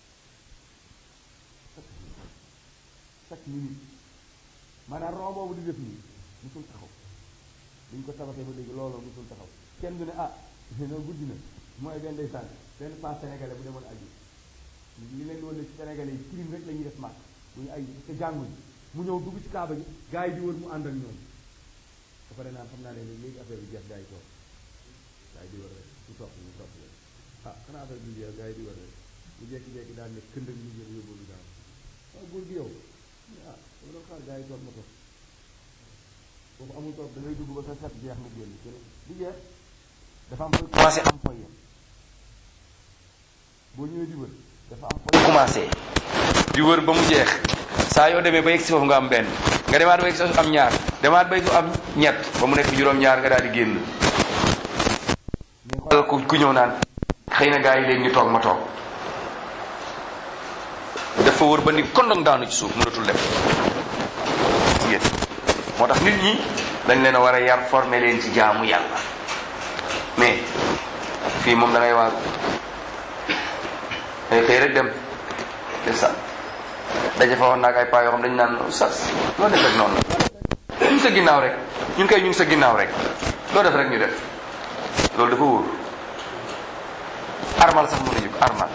Speaker 2: chaque jour chaque minute maanaam roo boobu di def nii musul taxaw buñ ko tabaxee ba léegi looloo musul taxaw kenn du ne ah non guddi na mooy benn day sànq benn pas sénégalais bu demoon aji li leen woon ne ci sénégalais yi crime rek la ñuy def màkk bu ñu ay te jànguñ mu ñëw dugg ci kaaba gi gars yi di wër mu ànd ak ñoom ba pare naan xam naa ne léegi affaire bi jeex gars yi toog gars yi di wër rek su topp ñu topp leen ah xanaa affaire bi jeex gars yi di wër rek mu jékki-jékki daal ne këndëg ñu jël yóbbu gaaw waaw góor gi yow ah dama doon xaar gars yi toog ma toog foofu amul toog da ngay dugg ba sa set jeex nga génn kenn di jeex dafa am fooy commencé am fooy yem boo ñëwee di wër dafa am fooy
Speaker 1: commencé di wër ba mu jeex saa yoo demee ba yegg si foofu nga am benn nga demaat ba yegg si foofu am ñaar demaat ba yegg si am ñett ba mu nekk juróom-ñaar nga daal di génn ku ku ñëw naan xëy na gaa yi léegi ñu toog ma toog dafa wër ba ni kondong daanu ci suuf mënatul dem jigéen moo tax nit ñi dañ leen a war a yar former leen ci jaamu yàlla mais fii moom da ngay waaru day xëy rek dem te sa daje fa woon naag ay paa yoo xam dañu naan sas loo def rek noonu la ñu sa ginnaaw rek ñun kay ñu ngi sa ginnaaw rek loo def rek ñu def loolu dafa wóor armal sax mënuñu ko armal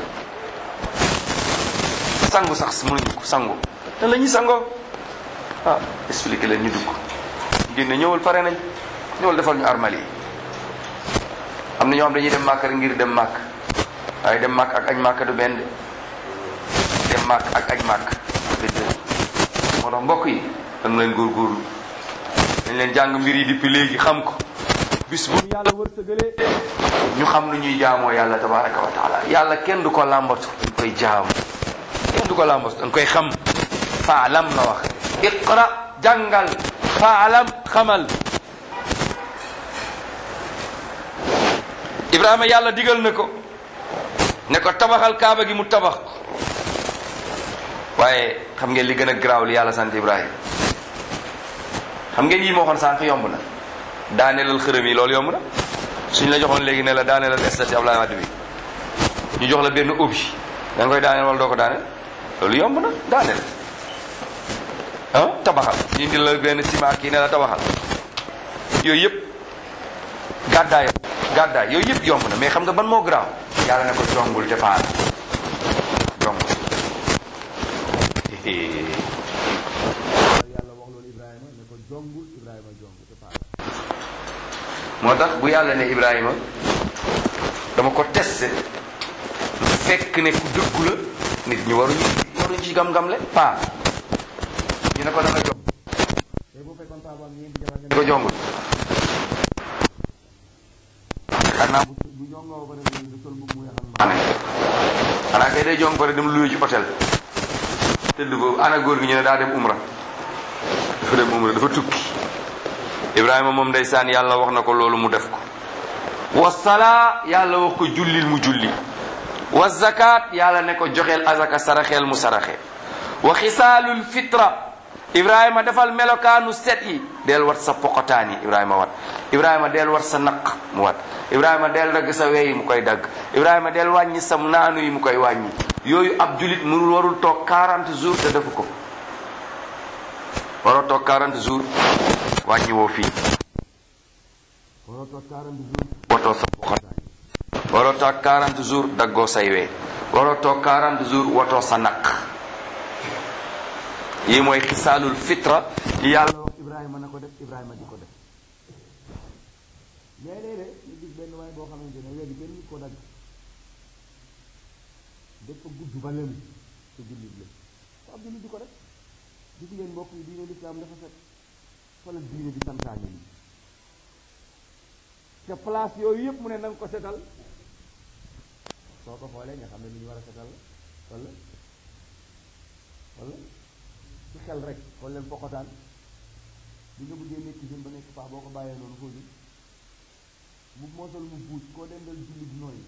Speaker 1: sangu sax mënuñu ko sangu te la ñuy sangoo ah expliqué leen ñu dugg génne ñëwal pare nañ ñëwal defal ñu armal yi am na ñoo xam dañuy dem màkk rek ngir dem màkk waaye dem màkk ak añ màkk du benn de dem màkk ak añ màkk déedéet moo tax mbokk yi dañ leen góorgóorlu dañ leen jàng mbir yi depuis léegi xam ko bis bu yàlla wërsëgalee ñu xam lu ñuy jaamoo yàlla tabaraka wa taala yàlla kenn du ko làmbatu dañ koy jaamu kenn du ko làmbatu dañ koy xam faalam la wax iqra jàngal faalam xamal ibrahima yàlla digal na ko ne ko tabaxal kaaba gi mu tabax waaye xam ngeen li gën a garaaw li yàlla sant ibrahima xam ngeen yi moo xoon sànq yomb na daaneelal xërëm yi loolu yomb na suñ la joxoon léegi ne la daaneelal estati Abdoulaye Wade bi ñu jox la benn obi da nga koy daaneel wala doo ko daaneel loolu yomb na daaneel ah tabaxal ñu indi la benn ciment kii ne la tabaxal yooyu yëpp gàddaay gàddaay yooyu yëpp yomb na mais xam nga ban moo garaaw yàlla ne ko jongul te faal jongul
Speaker 2: yàlla wax loolu Ibrahima ne ko jongul Ibrahima jong te faal
Speaker 1: moo tax bu yàlla ne Ibrahima dama ko testé fekk ne ku dëggu la nit ñi waruñu waruñu ci gam-gamle paa ñu ne ko da nga jong
Speaker 2: tey bu fekkoon paa bu am ñeenti jabar
Speaker 1: ne ko jongul xanaa bu
Speaker 2: bu jongoo ba pare du sol bu mu yaxal ma
Speaker 1: ane xanaa kay day jong pare dem luyu ci hôtel tëdd ko ana góor gi ñu ne daa dem umra dafa dem umra dafa tukki Ibrahima moom ndeysaan yàlla wax na ko loolu mu def ko wasala yàlla wax ko jullil mu julli wa zakat yàlla ne ko joxeel azaka saraxeel mu saraxe wa xisaalul fitra Ibrahima defal melokaanu set yi del wat sa poqotaan yi Ibrahima wat Ibrahima del wat sa naq mu wat Ibrahima del dagg sa wey yi mu koy dagg Ibrahima del wàññi sa naanu yi mu koy wàññi yooyu ab julit mënul warul toog 40 jours te defu ko waroo toog 40 jours wàññi woo fii
Speaker 2: waroo toog 40 jours
Speaker 1: watoo sa poqotaan waroo toog 40 jours daggoo say wee waroo toog 40 jours watoo sa naq yi mooy xisaalul fitra yi yàlla wax
Speaker 2: Ibrahima na ko def Ibrahima di ko def léeg-léeg de ñu gis benn waay boo xamante ne léegi benn nit ko dagg dafa gudd ba lemu te jullit la te ab jullit di ko def gis ngeen mbokk yi diine lislaam dafa set fa la diine di santaane yi te place yooyu yëpp mu ne na nga ko setal soo ko xoolee nga xam ne lu ñu war a setal la wala wala ci xel rek xool leen poqotaan bi nga bëggee nekk jeune ba nekk paa boo ko bàyyee noonu foo jëm mu moosal mu buuj koo dendal julli di nooy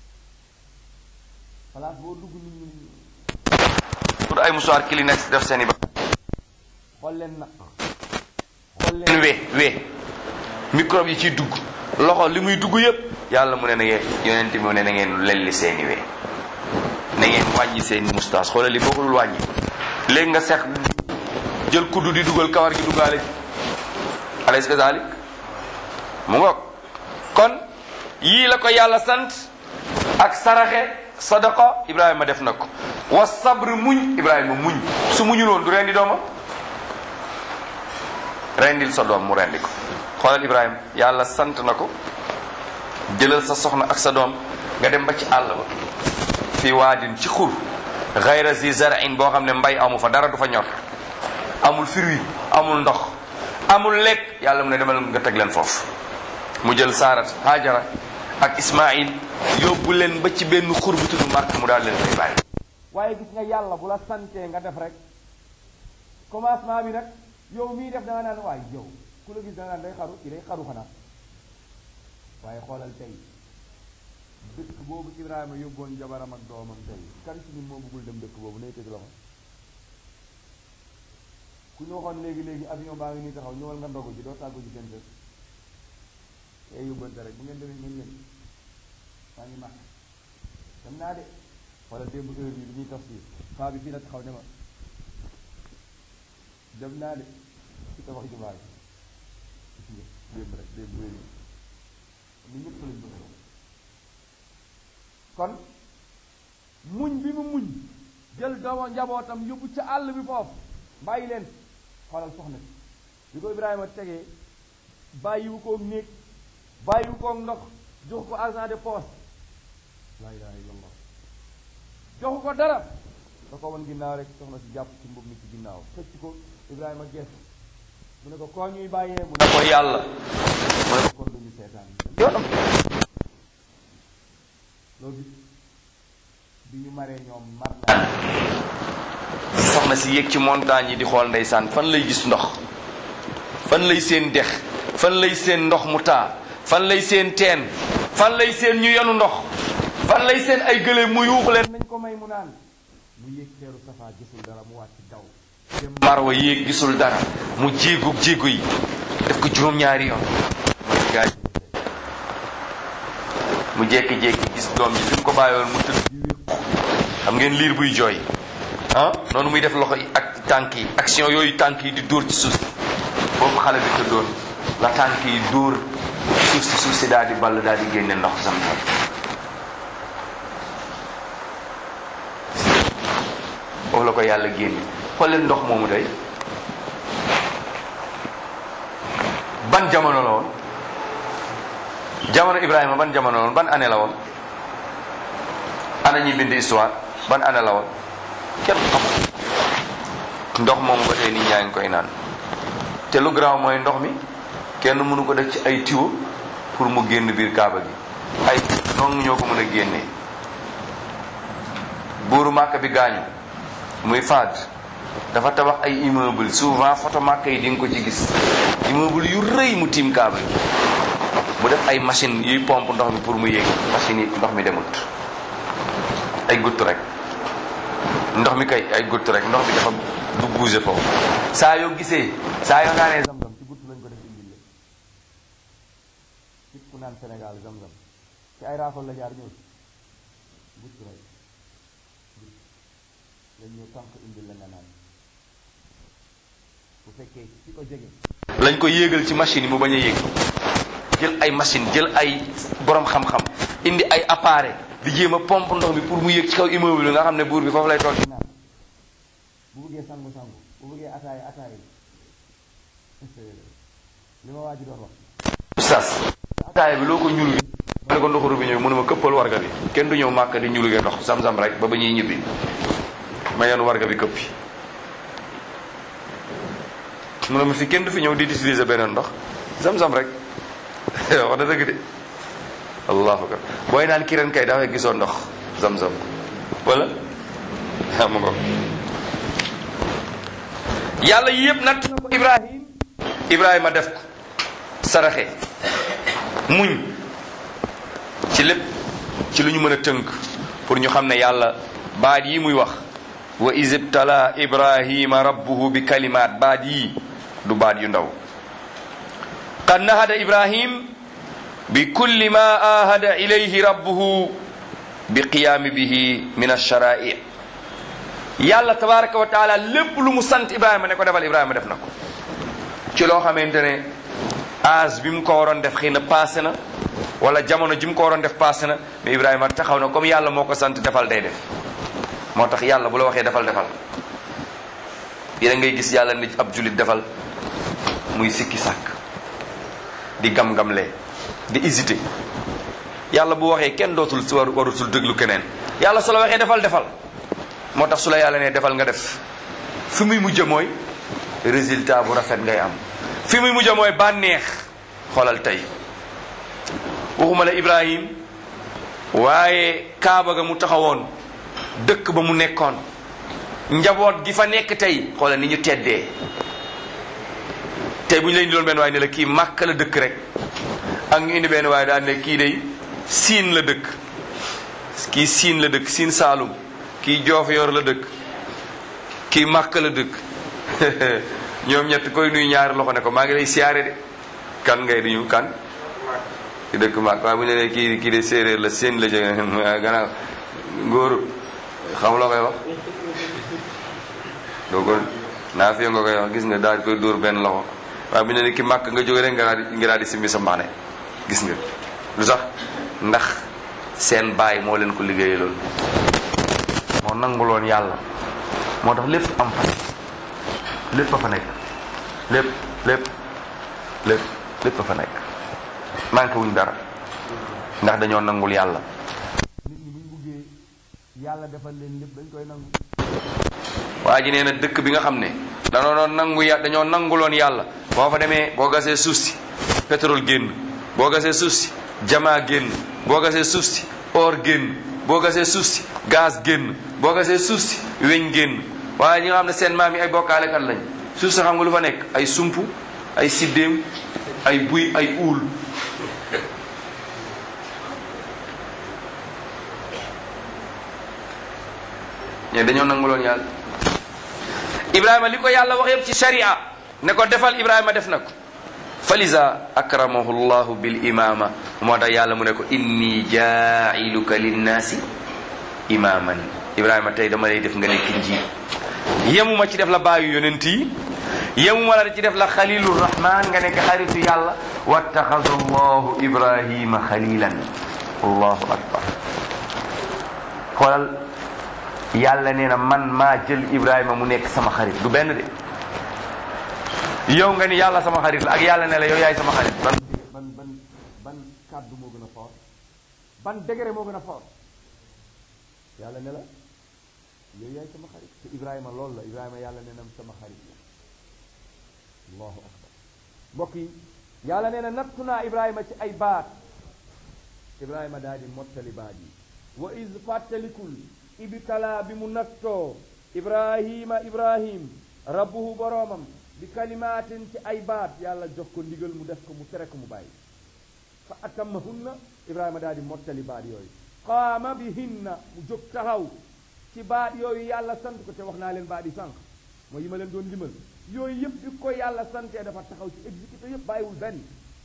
Speaker 2: place boo dugg nit ñi
Speaker 1: pour ay musuwaar Kleenex def seen i ba
Speaker 2: xool leen na xool
Speaker 1: leen
Speaker 2: leen
Speaker 1: we we microbe yi ciy dugg loxo li muy dugg yëpp yàlla mu ne na ngeen yonent bi mu ne na ngeen lelli seeni we na ngeen wàññi seeni moustache xoolal li boo ko dul wàññi léegi nga sex jël kuddu di dugal kawar gi duggaale ci alaysa kazalik mu ngoog kon yii la ko yàlla sant ak saraxe sadaqa ibrahima def na ko wa sabr muñ ibrahima muñ su muñul woon du rendi doomam rendil sa doom mu rendi ko xoolal ibrahima yàlla sant na ko jëlal sa soxna ak sa doom nga dem ba ci àll ba fi waadin ci xur gayra zi zarain boo xam ne mbay amu fa dara du fa ñor amul fruit amul ndox amul lekk yàlla mu ne demal nga teg leen foofu mu jël saarat hajara ak ismail yóbbu leen ba ci benn xur bu tudd màkk mu daal leen fay bàyyi
Speaker 2: waaye gis nga yàlla bu la santee nga def rek commencement bi nag yow mii def da nga naan waay yow ku la gis da nga naan day xaru ci day xaru xanaa waaye xoolal tey dëkk boobu Ibrahima yóbboon jabaram ak doomam tey kan ci ñun moo bëggul dem dëkk boobu nay tëj loxo ku ñu waxoon léegi léegi avion baa ngi nii taxaw ñëwal nga ndogu ji doo tàggu ji kenn kër ey yóbbante rek bu ngeen demee ngeen leen maa ngi màkk dem naa de wala démb heure bi bi ñuy tafsir faa bi fii la taxaw ne ma dem naa de ci tabax jumaa ji démb rek démb wéri ni ñëpp lañ bëgg kon muñ bi mu muñ jël dooma njabootam yóbbu ca àll bi foofu bàyyi leen xoolal soxna si bi ko Ibrahima tegee bàyyiwu koog néeg bàyyiwu koog ndox jox ko argent de poche laa ilaha illallah joxu ko dara da ko wan ginnaaw rek soxna si jàpp ci mbub mi ci ginnaaw xëcc ko Ibrahima gees mu ne ko koo ñuy bàyyee mu ne
Speaker 1: ko yàlla
Speaker 2: mu ne ko kon duñu seetaan
Speaker 1: yoonam
Speaker 2: loo gis bi ñu maree ñoom mar naa
Speaker 1: soxna si yéeg ci montagne yi di xool ndeysaan fan lay gis ndox fan lay seen dex fan lay seen ndox mu taa fan lay seen teen fan lay seen ñu yenu ndox fan lay seen ay gëléem mu yuuxu leen
Speaker 2: nañ ko may mu naan mu yéeg teeru safaa gisul dara mu wàcc daw dem
Speaker 1: marwa yéeg gisul dara mu jéegu jéegu yi def ko juróom-ñaari yoon gaay mu jékki-jékki gis doom ji fi mu ko bàyyoon mu tëdd di wéq xam ngeen liir buy jooy ah noonu muy def loxo yi ak tànk yi action yooyu tànk yi di dóor ci suuf si boobu xale bi tëddoon la tànk yi dóor suuf si suuf si daal di ball daal di génne ndox sam-sam foofu la ko yàlla génne xool leen ndox moomu day ban jamono la woon jamono Ibrahima ban jamono la woon ban année la woon ana ñi bind histoire ban année la woon kenn xamul ndox moomu ba tey nit ñaa ngi koy naan te lu garaaw mooy ndox mi kenn mënu ko def ci ay tuyau pour mu génn biir kaaba gi ay noonu ñoo ko mën a génnee buuru màkk bi gaañu muy faad dafa tabax ay immeuble souvent photo màkk yi di nga ko ci gis immeuble yu rëy mu tiim kaaba gi mu def ay machine yuy pompe ndox mi pour mu yéeg machine yi ndox mi demut ay gutt rek ndox mi kay ay gutt rek ndox mi dafa du bouger foofu saa yoo gisee saa yoo naanee
Speaker 2: zam-zam ci gutt lañ ko def indil leen nit ku naan Sénégal zam-zam ci ay raafal la jaar ñëw gutt rek gutt lañ ñëw tànk indil la nga naan bu fekkee ci ko jege
Speaker 1: lañ ko yéegal ci machine yi mu bañ a yéeg jël ay machine jël ay borom xam-xam indi ay appareil di jéem a pompe ndox mi pour mu yéeg ci kaw immeuble bi nga xam ne buur bi foofu lay toog
Speaker 2: naan bu bëggee sangu sangu bu bëggee ataay ataay li ma waa ji doon wax
Speaker 1: oustaz ataaya bi loo ko ñulu ma ne ko ndoxu robinet bi mu ne ma këppal warga bi kenn du ñëw màkk di ñulugee ndox sam-sam rek ba ba ñuy ñibbi ma yoon warga bi këppi mu ne ma fi kenn du fi ñëw di utiliser beneen ndox sam-sam rek wax na dëgg de allahu akbar booy naan ki ren kay dafay gisoo ndox sam-sam wala xam nga yàlla yi yëpp natt na ko ibrahim ibrahima def ko saraxe muñ ci lépp ci lu ñu mën a tënk pour ñu xam ne yàlla baat yi muy wax wa isibtala ibrahima rabbuhu bi kalimaat baat yi du baat yu ndaw qad nahada ibrahim bi kulli ma ahada ilayhi rabbuhu bi qiyaami bihi min alshara'i yàlla tabaraka wa taala lépp lu mu sant ibrahima ne ko defal ibrahima def na ko ci loo xamante ne âge bi mu ko waroon def xëy na passé na wala jamono ji mu ko waroon def passé na mais ibrahima taxaw na comme yàlla moo ko sant defal day def moo tax yàlla bu la waxee defal defal yéen ngay gis yàlla nit ab julit defal muy sikki sàkk di gam-gamlee di hésité yàlla bu waxee kenn dootul si war warutul déglu keneen yàlla su la waxee defal defal moo tax su la yàlla ne defal nga def fi muy mujj mooy résultat bu rafet ngay am fi muy mujj mooy bànneex xoolal tey waxuma la Ibrahim waaye Kaaba ga mu taxawoon dëkk ba mu nekkoon njaboot gi fa nekk tey xoolal ni ñu teddee tey bu ñu la indiloon benn waaye ne la kii màkk la dëkk rek ak ñu indi benn waaye daal ne kii day siin la dëkk kii siin la dëkk siin saalum kii joof yor la dëkk kii màkk la dëkk ñoom ñett koy nuy ñaari loxo ne ko maa ngi lay siyaare de kan ngay di ñu kan ki dëkk màkk waaye bu ñu nee kii kii de séeréer la seen la jóge gannaaw ngóor xam loo koy wax doo ko naa fi nga koy wax gis nga daal di koy dóor benn loxo waaye bu ñu nee ki màkk nga jóge rek nga daal di nga daal di simbi sa mbaxne gis nga lu tax ndax seen baay moo leen ko liggéeyee loolu moo nanguloon yàlla moo tax lépp am fa lépp a fa nekk lépp lépp lépp lépp a fa nekk manqué wuñ dara ndax dañoo nangul yàlla
Speaker 2: nit ñi buñ buggee yàlla defal leen lépp dañ koy nangu
Speaker 1: waa ji nee na dëkk bi nga xam ne dañoo doon nangu ya dañoo nanguloon yàlla boo fa demee boo gasee suuf si pétrole génn boo gasee suuf si jamaa génn boo gasee suuf si or génn boo gasee suuf si gaz génn boo gasee suuf si weñ génn waaye ñi nga xam ne seen maam yi ay bokkaalekat lañ suuf si xam nga lu fa nekk ay sump ay siddéem ay buy ay uul ñe dañoo nanguloon yàlla ibrahima li ko yàlla wax yëpp ci sharia ne ko defal ibrahima def na ko falisa akramahu llahu bil imama moo tax yàlla mu ne ko inni jailuka linnaasi imaman ibrahima tey dama lay def nga nekk njiit yemuma ci def la baayu yonent yi yemuma la ci def la xalilu rahman nga nekk xaritu yàlla wattaxada allahu ibrahima xalilan allahu akbar xoolal yàlla nee na man maa jël ibrahima mu nekk sama xarit du benn de yow nga ni yàlla sama xarit la ak yàlla ne la yow yaay sama xarit ban
Speaker 2: ban ban ban kàddu moo gën a fort ban degré moo gën a fort yàlla ne la yow yaay sama xarit te ibrahima loolu la ibrahima yàlla nee na sama xarit la allahu akbar mbokk yi yàlla nee na nattu naa ibrahima ci ay baat ibrahima daal di mottali baat yi wa is fàttalikul ibtala bi mu nattoo ibrahima ibrahim rabbuhu boroomam bi kalimaatin ci ay baat yàlla jox ko ndigal mu def ko mu tere ko mu bàyyi fa atammahunna ibrahima daal di mottali baat yooyu qaama bihinna mu jóg taxaw ci baat yooyu yàlla sant ko te wax naa leen baat yi sànq mooy yi ma leen doon limal yooyu yëpp bi ko yàlla santee dafa taxaw ci exécuté yëpp bàyyiwul benn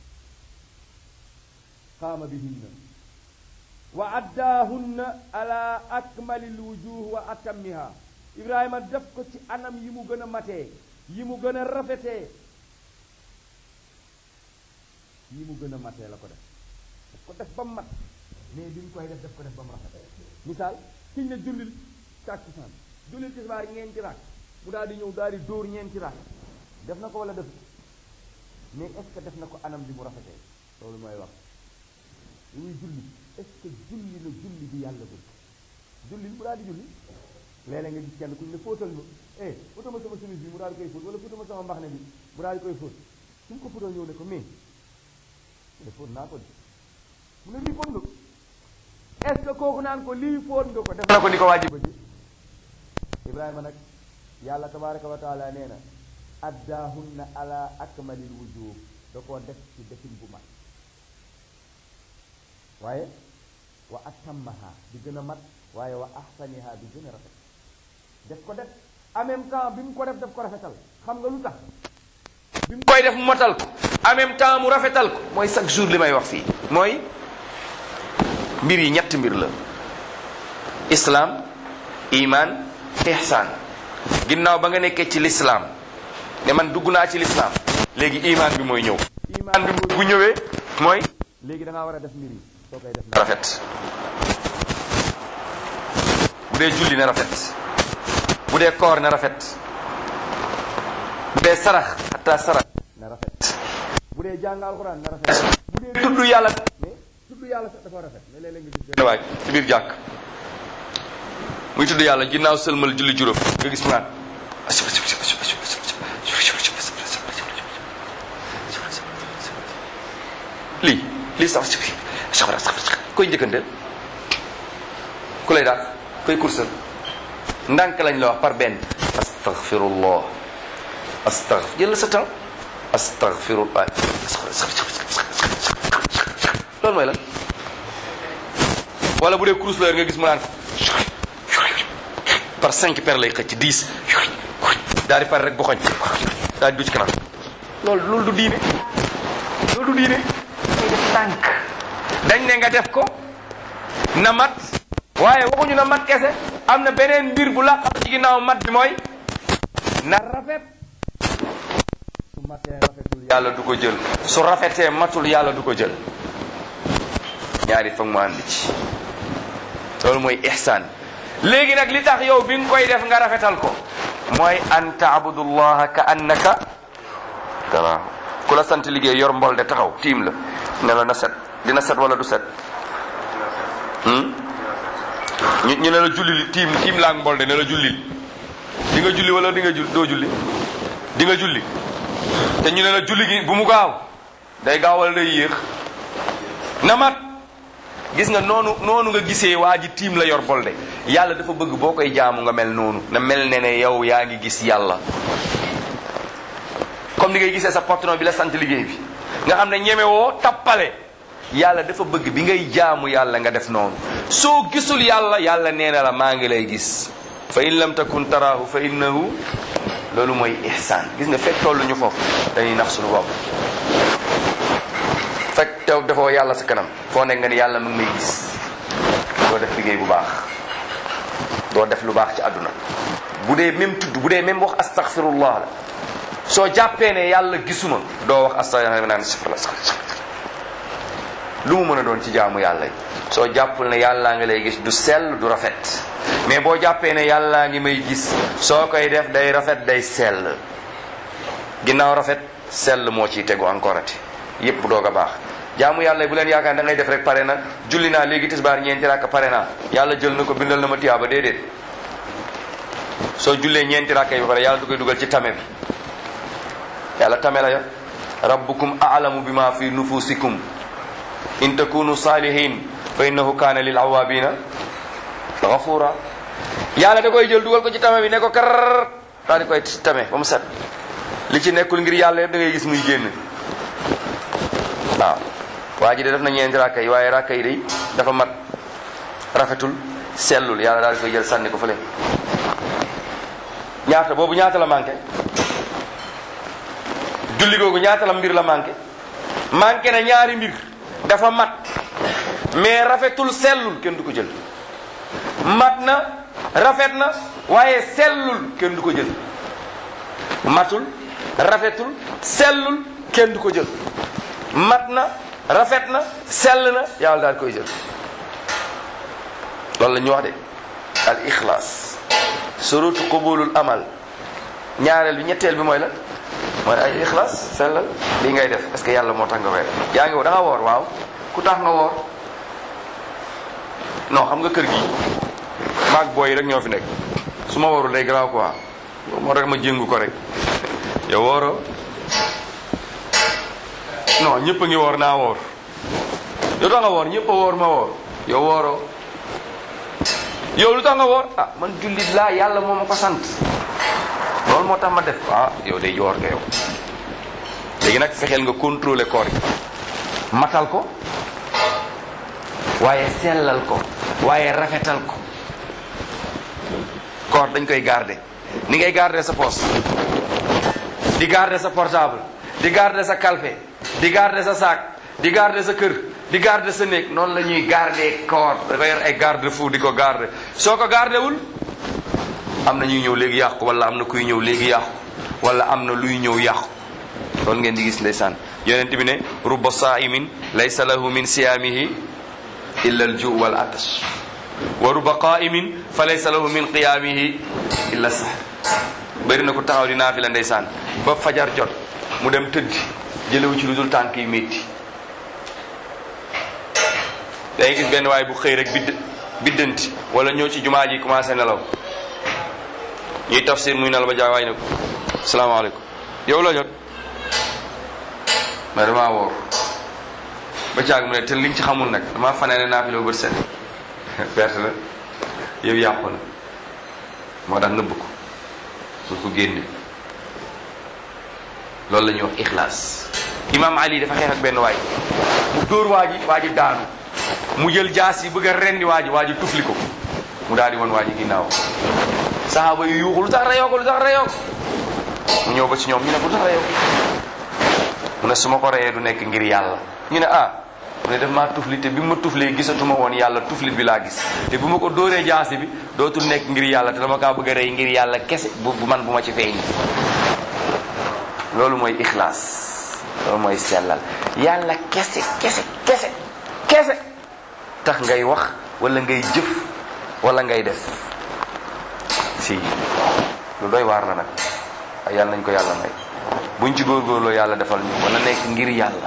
Speaker 2: qaama bihinna wa addaahunna ala akmali lwujuh wa atammiha ibrahima def ko ci anam yi mu gën a matee yi mu gën a rafetee yi mu gën a matee la ko def daf ko def ba mu mat mais bi mu koy def daf ko def ba mu rafet misaal kiñ ne jullil tàkkusaan jullil tisbaar ñeenti raak mu daal di ñëw daal di dóor ñeenti raak def na ko wala def mais est ce que def na ko anam bi mu rafetee loolu mooy wax li muy julli est ce que julli la julli bi yàlla bëgg julli mu daal di julli léeg-léeg nga gis kenn ku ñu ne fóotal ma eh fóotal ma sama chemise bi mu daal di koy fóot wala fóotal ma sama mbaxne bi mu daal di koy fóot su mu ko fóotal ñëw ne ko mais mu ne fóot naa ko di mu ne lii fóot nga ko est ce que kooku naan ko lii fóot nga ko def na ko ni ko wàjji bëgg ibrahima nag yàlla tabaraka wa taala nee na addaahunna ala akmalil wujuh da koo def ci defin bu mat waaye wa atammaha di gën a mat waaye wa ahsaniha di gën a rafet def ko def en même temps bi mu ko def def ko rafetal xam nga lu tax bi mu
Speaker 1: koy def mu matal ko en même temps mu rafetal ko mooy chaque jour li may wax fii mooy mbir yi ñetti mbir la islaam iman ihsaan ginnaaw ba nga nekkee ci lislaam ne man dugg naa ci lislaam léegi iman bi mooy ñëw iman bi bu ñëwee mooy
Speaker 2: léegi da ngaa war a def mbir yi soo koy def
Speaker 1: rafet bu dee julli na rafet bu dee koor na rafet bu dee sarax xataa sarax
Speaker 2: na rafet bu dee jàng alxuraan na rafet bu dee
Speaker 1: tudd yàlla
Speaker 2: mais tudd yàlla sax dafa rafet mais léeg-léeg nga gis
Speaker 1: benn waay ci biir jàkk muy tudd yàlla ginnaaw sëlmal julli juróom nga gis mu naan lii lii sax koy njëkkanteel ku lay daal koy kursal ndànk lañ la wax par benn astaghfirullah astaghfir jël sa temps astaghfirullah loolu mooy lan wala bu dee kurus la nga gis mu naan par cinq paires lay xëcc dix daal di pare rek boxoñ daal di du ci kanam loolu loolu du diine loolu du diine ngay def tànk dañ ne nga def ko na mat waaye waxuñu na mat kese am na beneen mbir bu laqam ci ginnaaw mat bi mooy na rafet su matee rafetul yàlla du ko jël su rafetee matul yàlla du ko jël ñaari foog mu ànd ci loolu mooy ihsaan léegi nag li tax yow bi nga koy def nga rafetal ko mooy an taabudullaha ka annaka tara ku la sant liggéey yor mbol de taxaw tiim la ne la na set dina set wala du set ñu ñu ne la julli tiim tiim laa mbol de ne la julli di nga julli wala di nga jul doo julli di nga julli te ñu ne la julli gi bu mu gaaw day gaaw wala day yéex na mat gis nga noonu noonu nga gisee waa ji tiim la yor bolde yàlla dafa bëgg boo koy jaamu nga mel noonu na mel ne ne yow yaa ngi gis yàlla comme ni ngay gisee sa patron bi la sant liggéey bi nga xam ne ñemewoo tappale yàlla dafa bëgg bi ngay jaamu yàlla nga def noonu soo gisul yàlla yàlla nee na la maa ngi lay gis fa in lam takun taraahu fa innahu loolu mooy ihsaan gis nga fekk tollu ñu foofu dañuy nax suñu bopp fekk tew defoo yàlla sa kanam foo nekk nga ni yàlla mu ngi may gis doo def liggéey bu baax doo def lu baax ci àdduna bu dee même tudd bu dee même wax astaghfirullah la soo jàppee ne yàlla gisuma doo wax astaghfirullah naan lu mu mën a doon ci jaamu yàlla yi soo jàppul ne yàllaa ngi lay gis du sell du rafet mais boo jàppee ne yàllaa ngi may gis soo koy def day rafet day sell ginnaaw rafet sell moo ciy tegu encore ati yépp doog a baax jaamu yàlla bu leen yaakaar da ngay def rek pare na julli naa léegi tisbaar ñeenti rakk pare naa yàlla jël na ko bindal na ma tiyaaba déedéet soo jullee ñeenti rakk yi ba pare yàlla du koy dugal ci tame bi yàlla tame la yo rabbukum a'lamu bima fi nufusikum in takunu salihin fa innahu kana lil awabina ghafura yàlla da koy jël dugal ko ci tame bi ne ko kar daal di koy tame ba mu set li ci nekkul ngir yàlla yëpp da ngay gis muy génn waaw waa ji de def na ñeenti rakka yi waaye rakka yi day dafa mat rafetul sellul yàlla daal di koy jël sànni ko fële ñaata boobu ñaata la manqué julli googu ñaata la mbir la manqué manqué na ñaari mbir dafa mat mais rafetul sellul kenn du ko jël mat na rafet na waaye sellul kenn du ko jël matul rafetul sellul kenn du ko jël mat na rafet na sell na yàlla daal koy jël loolu la ñu wax de al ixlaas surutu qubulul amal ñaareel bi ñetteel bi mooy la mooy ay ixlaas sellal lii ngay def est-ce que yàlla moo tax nga koy def yaa ngi da nga woor waaw ku tax nga woor non xam nga kër gi maag booy rek ñoo fi nekk su ma woorul day garaaw quoi moo rek ma jéngu ko rek yow wooroo non ñëpp a ngi woor naa woor yow tax nga woor ñëpp a woor ma woor yow wooroo yow lu tax nga woor ah man jullit laa yàlla moo ma ko sant loolu moo tax ma def ah yow day woor nga yow léegi nag fexeel nga contrôler koor gi matal ko waaye sellal ko waaye rafetal ko koor dañ koy garder ni ngay garder sa poche di garder sa portable di garder sa calpe di garder sa sac di garder sa kër di garder sa néeg noonu la ñuy garder koor dafa yor ay garde fou di ko garder soo ko garder wul am na ñuy ñëw léegi yàqu wala am na kuy ñëw léegi yàqu wala am na luy ñëw yàqu loolu ngeen di gis ndeysaan yonent bi ne rubba saimin laysa lahu min siyaamihi illa al ju wal atash wa rubba qaimin fa laysa lahu min qiyaamihi illa sax bëri na ko taxaw di naafila ndeysaan ba fajar jot mu dem tëddi jëlewu ci lu dul tànk yi métti day gis benn waay bu xëy rek bidd biddanti wala ñëw ci jumaa ji commencé nelaw ñuy tafsir muy nelaw ba jaay waay ne ko salaamaaleykum yow la jot mais damaa woor ba caag mu ne te liñ ci xamul nag damaa fanaane naafila bu bët set perte la yow yàqu na moo tax nëbb ko pour ko génne loolu la ñuy wax ixlaas imam ali dafa xeex ak benn waay mu dóor waa ji waa ji daanu mu jël jaas yi bëgg a rendi waa ji waa ji tufli ko mu daal di woon waa ji ginnaaw saxaaba yu yuuxu lu tax reyoo ko lu tax reyoo ko mu ñëw ba ci ñoom ñu ne ko lu tax reyoo ko mu ne su ma ko reyee du nekk ngir yàlla ñu ne ah mu ne daf maa tufli te bi ma tuflee gisatuma woon yàlla tuflit bi laa gis te bu ma ko dóoree jaasi bi dootul nekk ngir yàlla te dama kaa bëgg a rey ngir yàlla kese bu bu man bu ma ci feeñ loolu mooy ixlaas loolu mooy sellal yàlla kese kese kese kese tax ngay wax wala ngay jëf wala ngay def si lu doy waar la nag ay yàlla nañ ko yàlla may buñ ci góorgóorloo yàlla defal ñu wala nekk ngir yàlla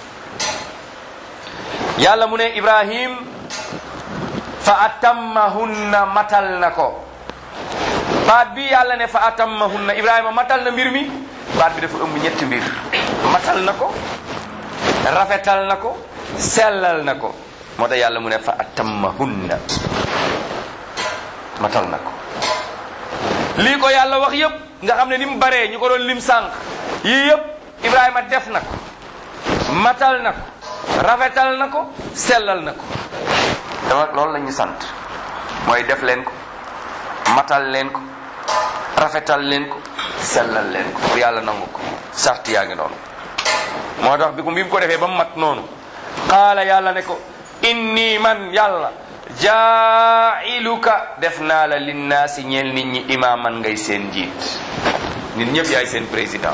Speaker 1: yàlla mu ne ibrahim fa atammahunna matal na ko baat bi yàlla ne fa atammahunna ibrahima matal na mbir mi baat bi dafa ëmb ñetti mbir matal na ko rafetal na ko sellal na ko moo tax yàlla mu ne fa atammahunna matal na ko lii ko yàlla wax yépp nga xam ne ni mu baree ñu ko doon lim sànq yii yépp ibrahima def na ko matal na ko rafetal na ko sellal na ko dama loolu la ñu sant mooy def leen ko matal leen ko rafetal leen ko sellal leen ko pour yàlla nangu ko sart yaa ngi noonu moo tax bi ko bi mu ko defee ba mu mat noonu qaala yàlla ne ko inni man yàlla jaa'iluka def naa la linnaasi ñeel nit ñi imaaman ngay seen njiit nit ñëpp yaay seen président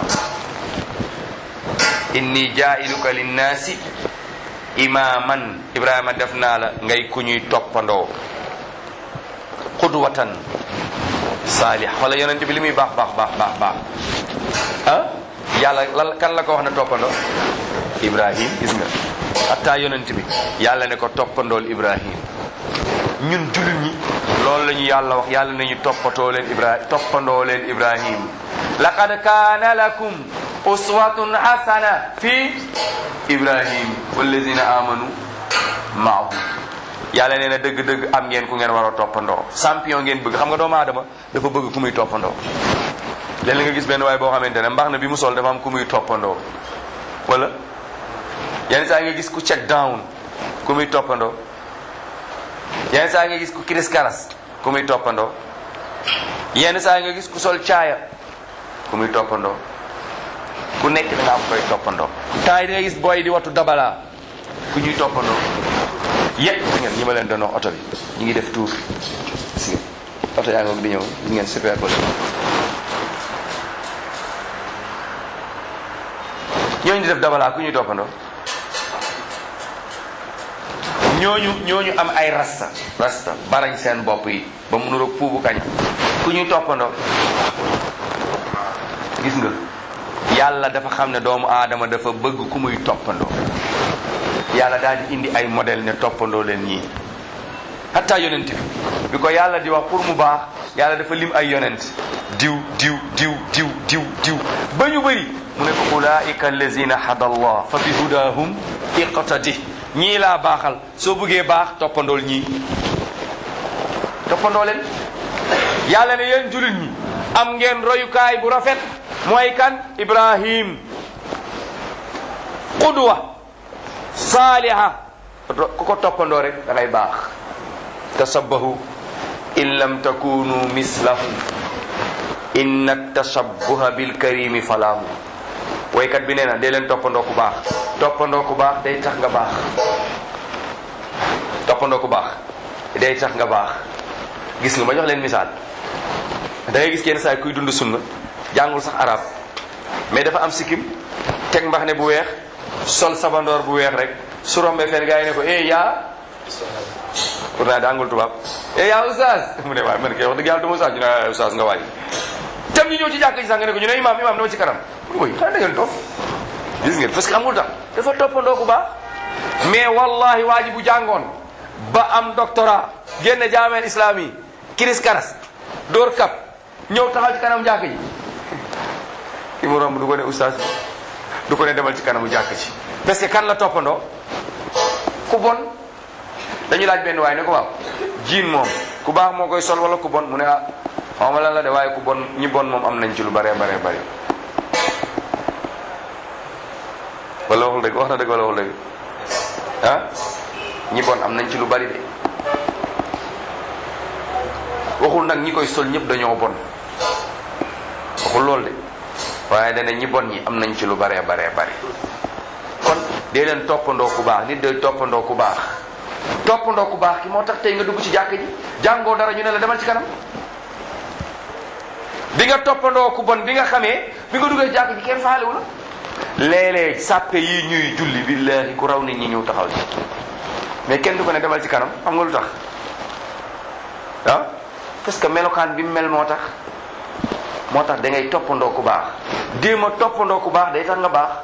Speaker 1: inni jaa'iluka linnaasi imaaman ibrahima def naa la ngay ku ñuy toppandoo qudwatan saalih wala yonent bi li muy baax baax baax baax baax ah yàlla lan kan la ko wax ne toppandoo ibrahim gis nga hatta yonent bi yàlla ne ko toppandool ibrahim ñun jullit ñi loolu la ñu yàlla wax yàlla nañu toppatoo leen ibrahim toppandoo leen ibrahim laqad kaana lakum uswatun hasana fi ibrahim wallazina amanu maahu yàlla nee na dëgg-dëgg am ngeen ku ngeen war a toppandoo champion ngeen bëgg xam nga doomu aadama dafa bëgg ku muy toppandoo léeg nga gis benn waay boo xamante ne mbax na bi mu sol dafa am ku muy toppandoo wala yenn saa nga gis ku check down ku muy toppandoo yenn saa nga gis ku kiris karas ku muy toppandoo yenn saa nga gis ku sol caaya ku muy toppandoo ku nekk da nga am koy toppandoo temps yi da nga gis booy di wattu dabala ku ñuy toppandoo yépp ngeen ñi ma leen doon wax oto bi ñu ngi def tour si oto yaa ngoog di ñëw gis ngeen super ko ñooñu di def dabala ku ñuy toppandoo ñooñu ñooñu am ay rasta rasta barañ seen bopp yi ba mu nuroog puubu kañ ku ñuy toppandoo gis nga yàlla dafa xam ne doomu aadama dafa bëgg ku muy toppandoo yàlla daal di indi ay modèle ne toppandoo leen ñii hatta yonent bi bi ko yàlla di wax pour mu baax yàlla dafa lim ay yonent diw diw diw diw diw diw ba ñu bëri mu ne ko ulaika allazina hada allah fa bi hudahum iqtadi ñii laa baaxal soo bëggee baax toppandool ñii toppandoo leen yàlla ne yéen jullit ñi am ngeen royukaay bu rafet mooy kan ibrahim qudwa saaliha ku ko toppandoo rek da ngay baax tasabbahu in lam takunu mislahu inna tasabbuha bilkarimi falahu waykat bi nee na dee leen toppandoo ku baax toppandoo ku baax day tax nga baax toppandoo ku baax day tax nga baax gis nga ma jox leen misaal da ngay gis kenn saa kuy dund sunna jàngul sax arab mais dafa am sikkim teg mbax ne bu weex sol sabandoor bu weex rek su rombee fenn gaa yi ne ko eh yaa pourtant jàngul tubaab eh yaa oustaz mu ne waaye man kay wax dëgg yàlla du ma oustaz ñu ne oustaz nga waaj tam ñu ñëw ci jàkk ji sax nga ne ko ñu ne imam imam dama ci kanam mooy xanaa da ngeen toog gis ngeen parce que amul tax dafa toppandoo ku baax mais wallahi waa ji bu jàngoon ba am doctorat génne jaameel islam yi kiris karas dóor kap ñëw taxaw ci kanam jàkk ji ki mu romb du ko ne oustaz du ko ne demal ci kanamu jàkk ci parce que kan la toppandoo ku bon dañu laaj benn waaye ne ko waaw jiin moom ku baax moo koy sol wala ku bon mu ne ah xaw ma lan la de waaye ku bon ñi bon moom am nañ ci lu bare bare bare wala waxul dëgg wax na dëgg wala waxul dëgg ah ñi bon am nañ ci lu bari de waxul nag ñi koy sol ñëpp dañoo bon waxul loolu de waaye dana ñi bon ñi am nañ ci lu baree baree bari kon dee leen toppandoo ku baax nit day toppandoo ku baax toppandoo ku baax ki moo tax tey nga dugg ci jàkk ji jàngoo dara ñu ne la demal ci kanam bi nga toppandoo ku bon bi nga xamee bi nga duggee jàkk ji kenn faalewu la léeg-léeg sàppe yi ñuy julli billahi ku raw nit ñi ñëw taxaw ci mais kenn du ko ne demal ci kanam xam nga lu tax ah parce que melokaan bi mu mel moo tax moo tax da ngay toppandoo ku baax déem a toppandoo ku baax day tax nga baax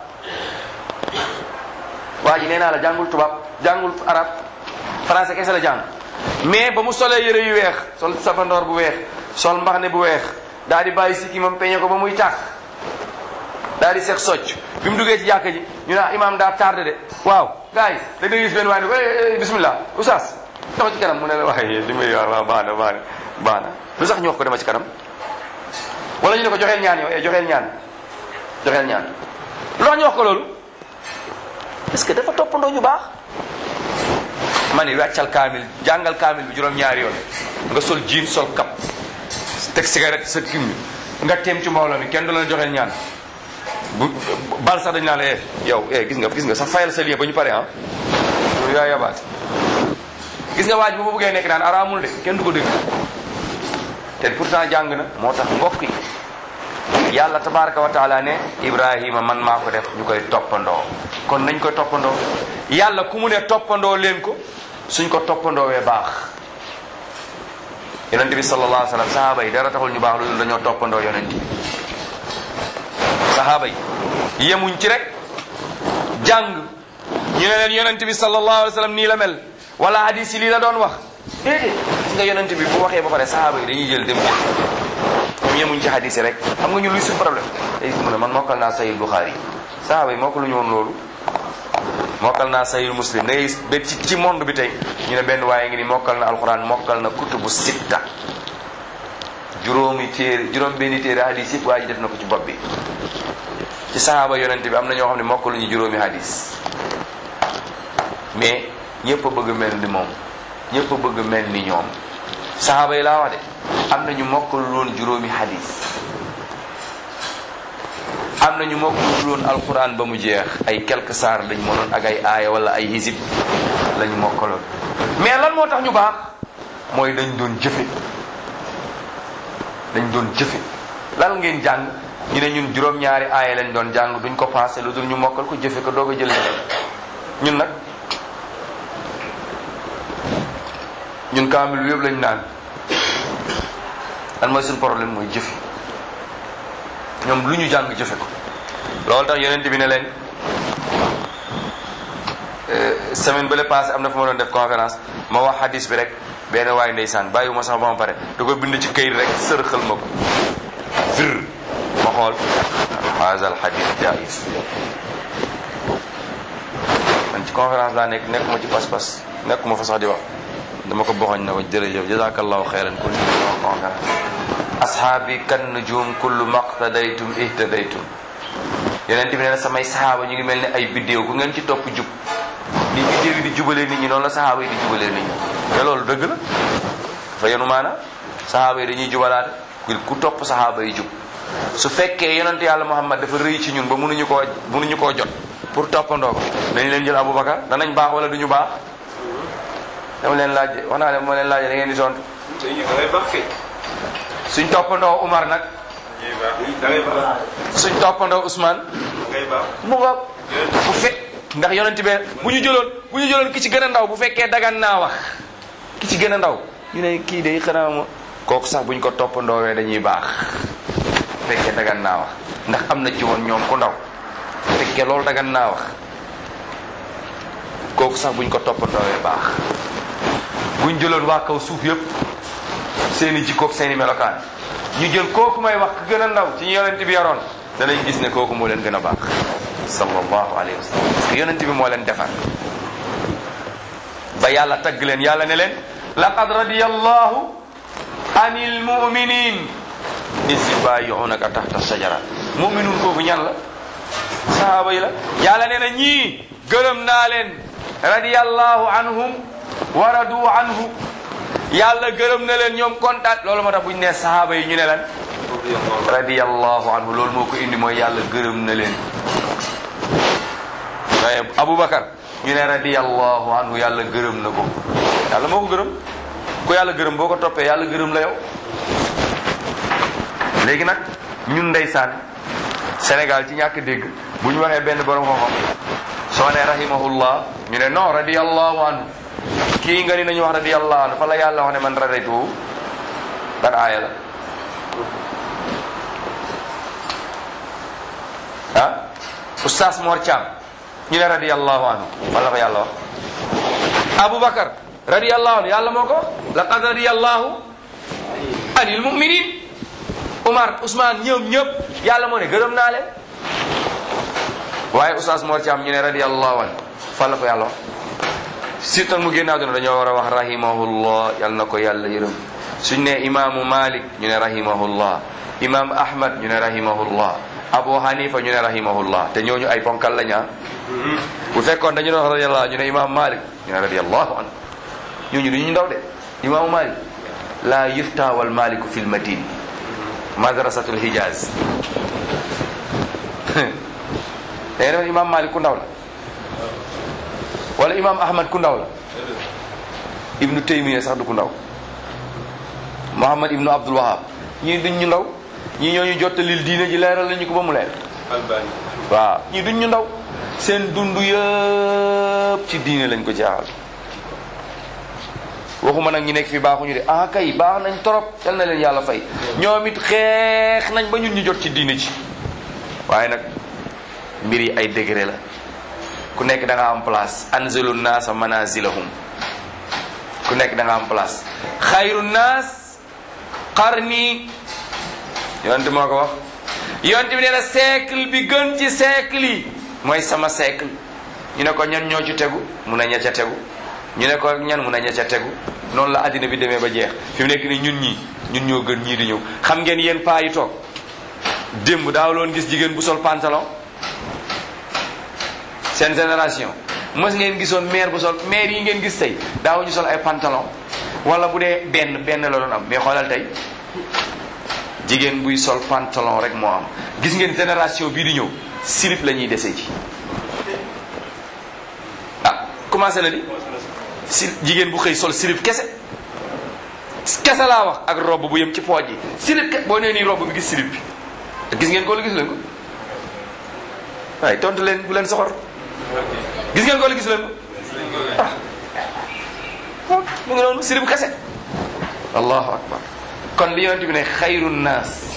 Speaker 1: waa ji nee naa la jàngul tubaab jàngul arab français kese la jàng mais ba mu solee yëre yu weex sol safandoor bu weex sol mbaxne bu weex daal di bàyyi sikki moom peñe ko ba muy tàkk daal di seet socc bi mu duggee ci jàkka ji ñu ne imaam daa tardé de waaw gars yi da nga gis benn waay ne bismillah oustaz dama ci kanam mu ne la waaye li may wax waaw baax na baax na baax na lu sax ñu wax ko dama ci kanam wala ñu ne ko joxeel ñaan yow eh joxeel ñaan joxeel ñaan lu tax ñu wax ko loolu parce que dafa toppandoo ñu baax ma ni wàccal kaamil jàngal kaamil bi juróom-ñaari yoon nga sol jean sol kap teg cigarette sa kim nga teem ci mbooloo mi kenn du la joxeel ñaan bu bal sax dañ naa la yow eh gis nga gis nga sax fayal sa lien ba ñu pare ah loolu yaa yabaate gis nga waaj bu ma bëggee nekk naan araamul de kenn du ko dégg te pourtant jàng na moo tax mbokk yi yàlla tabaraka wa taala ne ibrahima man maa ko def ñu koy toppandoo kon nañ koy toppandoo yàlla ku mu ne toppandoo leen ko suñ ko toppandoowee baax yonente bi sallallahu alayhi wa sallam sahaaba yi dara taxul ñu baax loolu dañoo toppandoo yonente bi sahaaba yi yemuñ ci rek jàng ñu ne leen yonente bi sallallahu alayhi wa sallam nii la mel wala hadis yi lii la doon wax déedéet gis nga yonente bi bu waxee ba pare sahaaba yi dañuy jël dem jël ñoom yemuñ ci hadis yi rek xam nga ñu luy suñu problème day mu ne man mokkal naa sahih Bukhari sahaaba yi mokkal lu ñu woon loolu mokkal naa sahih muslim da ngay ba ci ci monde bi tey ñu ne benn waaye ngi ni mokkal na alquran mokkal na kutubu sitta juróomi téere juróom benni téere hadis yëpp waa ji def na ko ci bopp bi ci sahaaba yonente bi am na ñoo xam ne mokkaluñu juróomi hadis mais ñëpp a bëgg mel ni moom ñëpp a bëgg mel ni ñoom sahaaba yi laa wax de am na ñu mokkalul woon juróomi hadis am na ñu mokkalul woon alquran ba mu jeex ay quelques saar lañ mënoon ak ay aaya wala ay hisib lañ mokkaloon mais lan moo tax ñu baax mooy dañ doon jëfe dañ doon jëfe lan ngeen jàng ñu ne ñun juróom-ñaari aaya lañ doon jàng duñ ko passé lu dul ñu mokkal ko jëfe ko doog a jël ñun nag ñun kaamil bi yëpp lañ naan lan mooy suñu problème mooy jëfe ñoom lu ñu jàng jëfe ko loolu tax yonent bi ne leen semaine ba le passé am na fu ma doon def conférence ma wax hadis bi rek benn waay ndeysaan bàyyiwuma sax ba ma pare da ko bind ci këyit rek sërxal ma ko vir ma xool haza al hadis jaïs man ci conférence laa nekk nekkuma ci pas-pas nekkuma fa sax di wax dama ko boxoñ na ko jërëjëf jazakallahu xeyran kun ñu wax conférence ashaabi kan nujum kullu maqtadaytum ihtadaytum yonent bi nee na samay sahaaba ñu ngi mel ni ay biddéew ku ngeen ci topp jub ni biddéew yi di jubalee nit ñi noonu la sahaaba yi di jubalee nit ñi te loolu dëgg la dafa yenu maana sahaaba yi dañuy jubalaate ku topp sahaaba yi jub su fekkee yonent yàlla muhammad dafa rëy ci ñun ba mënuñu koo mënuñu koo jot pour toppandoo ko dañ leen jël aboubacar danañ baax wala duñu baax dama leen laaj wax naa leen moo leen laaj da ngeen di tontu suñ toppandoo Umar nag suñ toppandoo Ousmane mu nga bu fekk ndax yonent be bu ñu jëloon bu ñu jëloon ki ci gën a ndaw bu fekkee dagan naa wax ki ci gën a ndaw ñu ne kii day xanaa ma kooku sax buñ ko toppandoowee dañuy baax bu fekkee dagan naa wax ndax am na ci woon ñoom ku ndaw bu fekkee loolu dagan naa wax kooku sax buñ ko toppandoowee baax buñ jëloon waa kaw suuf yëpp seeni jikkoog seeni melokaan ñu jël kooku may wax ku gën a ndaw ci ñu yonent bi yaroon danañ gis ne kooku moo leen gën a baax sallallahu alayhi wa sallam parce que yonent bi moo leen defar ba yàlla tagg leen yàlla ne leen laqad radiyallahu anil muminin is yubayi'unaka tahta shajara muminun kooku ñan la sahaaba yi la yàlla nee na ñii gërëm naa leen radiyallahu anhum wa radu anhu yàlla gërëm na leen ñoom kontaan loolu moo tax bu ñu nee sahaaba yi ñu ne lan radiyallahu anhu loolu moo ko indi mooy yàlla gërëm na leen waaye Aboubacar ñu ne radiyallahu anhu yàlla gërëm na ko yàlla moo ko gërëm ku yàlla gërëm boo ko toppee yàlla gërëm la yow léegi nag ñun ndeysaan Sénégal ci ñàkk dégg bu ñu waxee benn borom xam-xam soo ne rahimahullah ñu ne non radiyallahu anhu kii nga ni nañu wax radiyallahu anhu fa la yàlla wax ne man radaytu ban aaya la ah oustaz Mor Thiam ñu ne radiyallahu anhu wala ko yàlla wax Aboubacar radiyallahu anhu yàlla moo ko laqad radiyallahu anil mu'minin Umar Ousmane ñoom ñëpp yàlla moo ne gërëm naa leen waaye oustaz Mor Thiam ñu ne radiyallahu anhu fan la ko yàlla wax surtout mu génn àdduna dañoo war a wax rahimahullah yal na ko yàlla yërëm suñ ne imaamu Malik ñu ne rahimahullah imam Ahmad ñu ne rahimahullah Abu Hanifa ñu ne rahimahullah te ñooñu ay ponkal lañu ah bu fekkoon dañu doon wax radiyallahu ñu ne imam Malik ñu ne radiyallahu anhu ñooñu du ñu ndaw de imaamu Malik la yufta wal maliku fil madine madrasatul hijaz da ngeen imam Malik ku ndaw la wala imam Ahmad ku ndaw la ibnu Taymiya sax du ku ndaw Muhammad ibnu Abdul Wahab ñii duñ ñu ndaw ñii ñooñu jottalil diine ji leeral lañu ko ba mu leer waaw ñii duñ ñu ndaw seen dund yëpp ci diine lañ ko jaaxal waxuma nag ñi nekk fi baaxuñu de ah kay baax nañ torop yal na leen yàlla fay ñoom it xeex nañ ba ñun ñu jot ci diine ci waaye nag mbir yi ay degré la ku nekk da nga am place anzilu naasa manazilahum ku nekk da nga am place xayru naas qarni yonent moo ko wax yonent bi nee na siècle bi gën ci siècle yi mooy sama siècle ñu ne ko ñan ñoo ci tegu mun a ña ca tegu ñu ne ko ñan mun a ña ca tegu noonu la àddina bi demee ba jeex fi mu nekk ni ñun ñii ñun ñoo gën ñii di ñëw xam ngeen yéen paa yi toog démb daaw loon gis jigéen bu sol pantalon seen génération mës ngeen gisoon maire bu sol maire yi ngeen gis tey daaw ñu sol ay pantalon wala bu dee benn benn la doon am mais xoolal tey jigéen buy sol pantalon rek moo am gis ngeen génération bii di ñëw slip la ñuy dese ji ah commencé na di si jigéen bu xëy sol slip kese kese laa wax ak robe bu yem ci pooj yi slip ke boo nee nii robe bi gis slip bi gis ngeen ko la gis leen ko waaye tontu leen bu leen soxor gis ngeen ko la gis leen ko ah mu ngi noonu slip kese allahu akbar kon li yonent bi ne xayru naas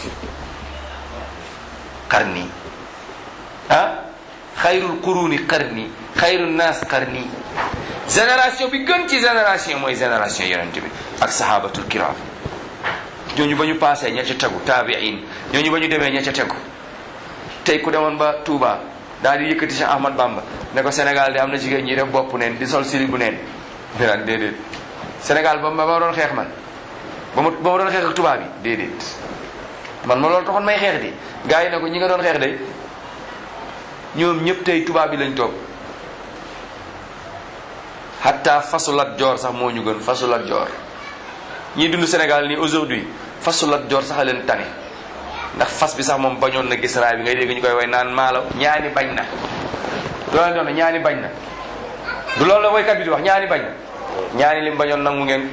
Speaker 1: qarni ah xayrul quruni qarni xayru naas qarni génération bi gën ci génération mooy génération yonent bi ak sahabatul kiram ñooñu ba ñu passé ña ca tegu taabiin ñooñu ba ñu demee ña ca tegu tey ku demoon ba Touba daal di yëkkati Cheikh Ahmad Bamba ne ko Sénégal de am na jigéen ñi def bopp neen di sol sili bu neen dinaan déedéet Sénégal ba ma doon xeex man ba ma ba ma doon xeex ak tubaab yi déedéet man ma loolu taxoon may xeex di gars yi ne ko ñi nga doon xeex de ñoom ñëpp tey tubaab yi lañ toog hatta fasulat joor sax moo ñu gën fasulat joor ñii dund Sénégal nii aujourd'hui fasulat joor sax a leen tane ndax fas bi sax moom bañoon na gis raay bi ngay dégg ñu koy way naan maalaw ñaani bañ na du la doon ñaani bañ na du loolu la woykat bi di wax ñaani bañ na ñaani lim bañoon nangu ngeen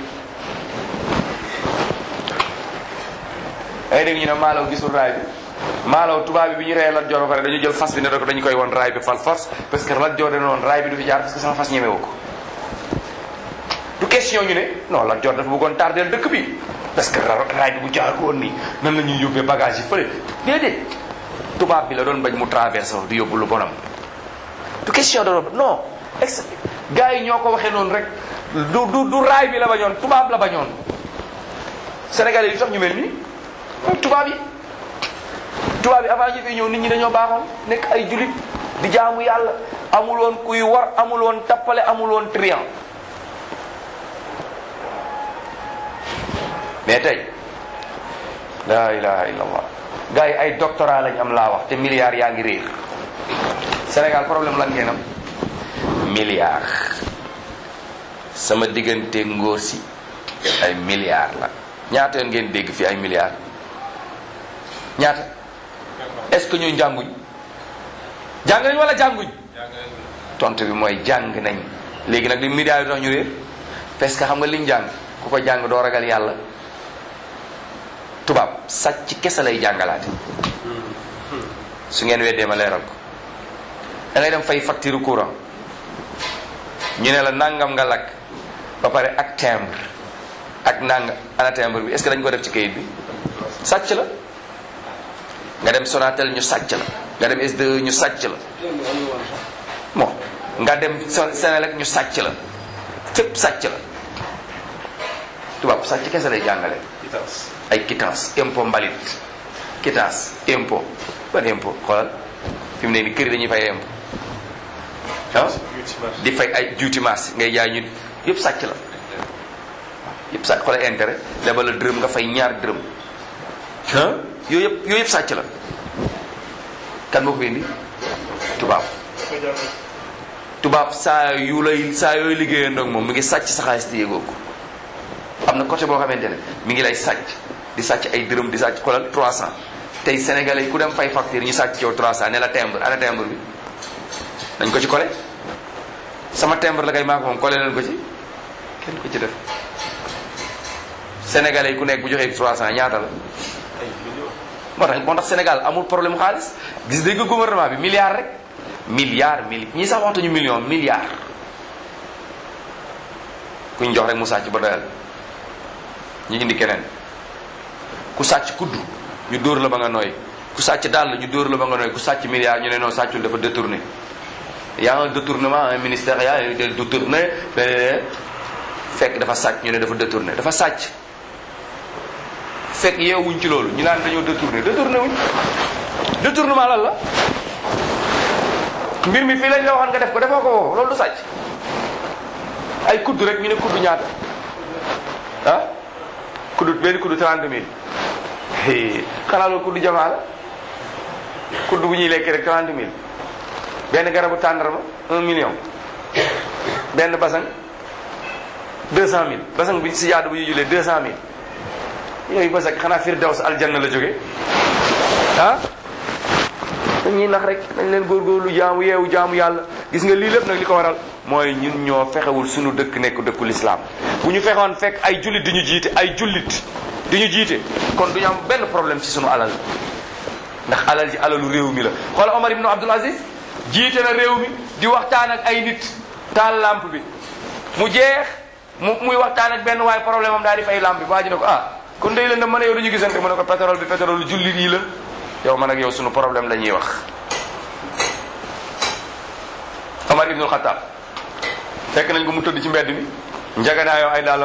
Speaker 1: ay dégg ñu ne maalaw gisul raay bi maalaw tubaab bi bi ñu reyee Lat Joor ba pare dañu jël fas bi ne rek dañu koy won raay bi fal force parce que Lat Joor dana woon raay bi du fi jaar parce que sama fas ñemewu ko du question ñu ne non Lat Joor dafa bëggoon tardeel dëkk bi parce que raay bi bu jaar woon nii nan la ñuy yóbbee bagage yi fële déedéet tubaab bi la doon bañ mu traversé di yóbbu lu bonam du question de non ex gars yi ñoo ko waxee noonu rek du du du raay bi la bañoon tubaab la bañoon Sénégalais yi tax ñu mel nii tubaab yi tubaab yi avant ñu fi ñëw nit ñi dañoo baaxoon nekk ay julit di jaamu yàlla amul woon kuy war amul woon tappale amul woon trian mais tey la ilaha illallah gars yi ay doctorat lañ am laa wax te milliards yaa ngi réer Sénégal problème lan ngeen am milliards sama diggante ngóor si ay milliards la ñaata yoon ngeen dégg fi ay milliards ñaata est-ce que ñuy jànguñ jàng nañ wala jànguñ tontu bi mooy jàng nañ léegi nag li milliards yi tax ñu réer parce que xam nga liñ jàng ku ko jàng doo ragal yàlla tubaab sàcc kese lay jàngalaate su ngeen weddee ma leeral ko da ngay dem fay facture courant ñu ne la nangam nga lakk ba pare ak timbre ak nangam ana timbre bi est-ce que dañ ko def ci kayit bi sàcc la nga dem Sonatel ñu sàcc la nga dem SDE ñu sàcc la bon nga dem Senelec ñu sàcc la fépp sàcc la tubaab sàcc kese lay jàngale ay quittance impôt mbalit quittance impôt ban impôt xoolal fi mu ne ni kër yi dañuy fay impôt ah di fay ay juuti marché ngay jaay ñu yëpp sàcc la yëpp sàcc xoolal intérêt lebal la dërëm nga fay ñaar dërëm ah yooyu yëpp yooyu yëpp sàcc la kan moo ko indi tubaab tubaab saa yu lay saa yooyu liggéeyandoo ak moom mi ngi sàcc sa xaalis te yëgoo ko am na côté boo xamante ne mi ngi lay sàcc di sàcc ay dërëm di sàcc xoolal 300 tey sénégalais yi ku dem fay facture ñu sàcc yow 300 ne la timbre ana timbre bi dañ ko ci collé sama timbre la kay maa ko moom collé leen ko ci kenn ko ci def sénégalais yi ku nekk bu joxee 300 ñaata la moo tax moo tax Sénégal amul problème xaalis gis dégg gouvernement bi milliard rek milliard mili ñii sax waxtuñu million milliard kuñ jox rek mu sàcc ba doyal ñu indi keneen ku sàcc kudd ñu dóor la ba nga nooy ku sàcc dàll ñu dóor la ba nga nooy ku sàcc milliard ñu ne non sàccul dafa détourné y a un détournement un ministère y a un détourné fekk dafa sàcc ñu ne dafa détourné dafa sàcc fekk yeewuñ ci loolu ñu naan dañoo détourné détourné wuñ détournement lan la mbir mi fii lañ la waxoon nga def ko defoo ko woo loolu du sàcc ay kudd rek ñu ne kudd ñaata ah kudd benn kudd trente mille xanaa loolu kudd jamaa la kudd bu ñuy lekk rek trente mille benn garabu tàndarma un million benn basang deux cent mille basang bi si jaadu bu ñuy julee deux cent mille yooyu basang xanaa firdaws aljanna la jóge ah dañuy nax rek dañ leen góorgóorlu jaamu yeewu jaamu yàlla gis nga lii lépp nag li ko waral mooy ñun ñoo fexewul suñu dëkk nekk dëkku lislaam bu ñu fexoon fekk ay jullit di ñu jiite ay jullit di ñu jiite kon du ñu am benn problème ci suñu alal ndax alal ji alalu réew mi la xoola Omar ibnu Abdul Aziz jiite na réew mi di waxtaan ak ay nit taal lampe bi mu jeex mu muy waxtaan ak benn waaye problème am daal di fay lampe bi waa ji ne ko ah kon day leen da mën a yow dañu gisante mu ne ko pétrole bi pétrole jullit yi la yow man ak yow sunu problème la ñuy wax Omar ibnul Xataab fekk nañ ko mu tëdd ci mbedd mi njaganaayoo ay daalam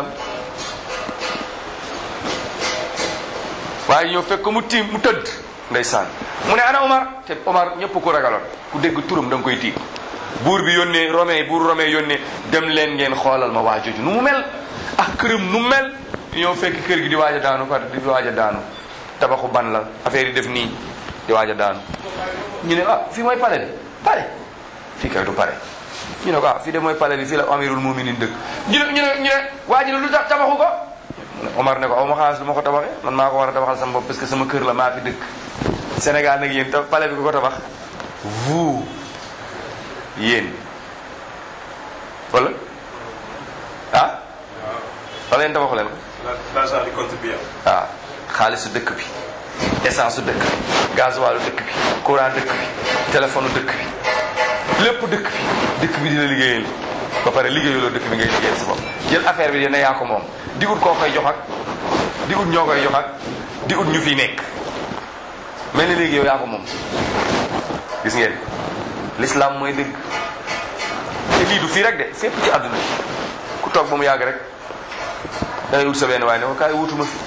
Speaker 1: waaye ñëw fekk ko mu tiim mu tëdd ndeysaan mu ne ana Omar te Omar ñëpp ko ragaloon ku dégg turam da nga koy tiim buur bi yónnee Romain buur Romain yónnee dem leen ngeen xoolal ma waa jooju nu mu mel ak këram nu mu mel ñëw fekk kër gi di waaj a daanu par di waaj a daanu tabaxu ban la affaire yi def nii di waaj a daanu ñu ne ah fii mooy pale bi pale fii kay du pare ñu ne ko ah fii de mooy pale bi fii la amirul muminin dëkk ñu ne ñu ne ñu ne waa ji ne lu tax tabaxu ko Omar ne ko aw ma xaalis lu ma ko tabaxee man maa ko war a tabaxal sama bopp parce que sama kër la maa fi dëkk Sénégal nag yéen pale bi ku ko tabax vous yéen wala ah wala yéen tabaxu leen ko
Speaker 3: l'argent du contribuable.
Speaker 1: waaw xaalisu dëkk bi essence su dëkk bi gasoil dëkk bi courant dëkk bi téléphone dëkk bi lépp dëkk bi dëkk bi dina liggéeyal ba pare liggéeyaloo dëkk bi ngay liggéeyal sa bopp jël affaire bi dina yaa ko moom di ut koo koy jox ak di ut ñoo koy jox ak di ut ñu fi nekk mel ni léegi yow yaa ko moom gis ngeen l'islam mooy dëgg te lii du fii rek de fépp ci àdduna ku toog ba mu yàgg rek da ngay wut sa benn waaye ne ko kaay wutuma fi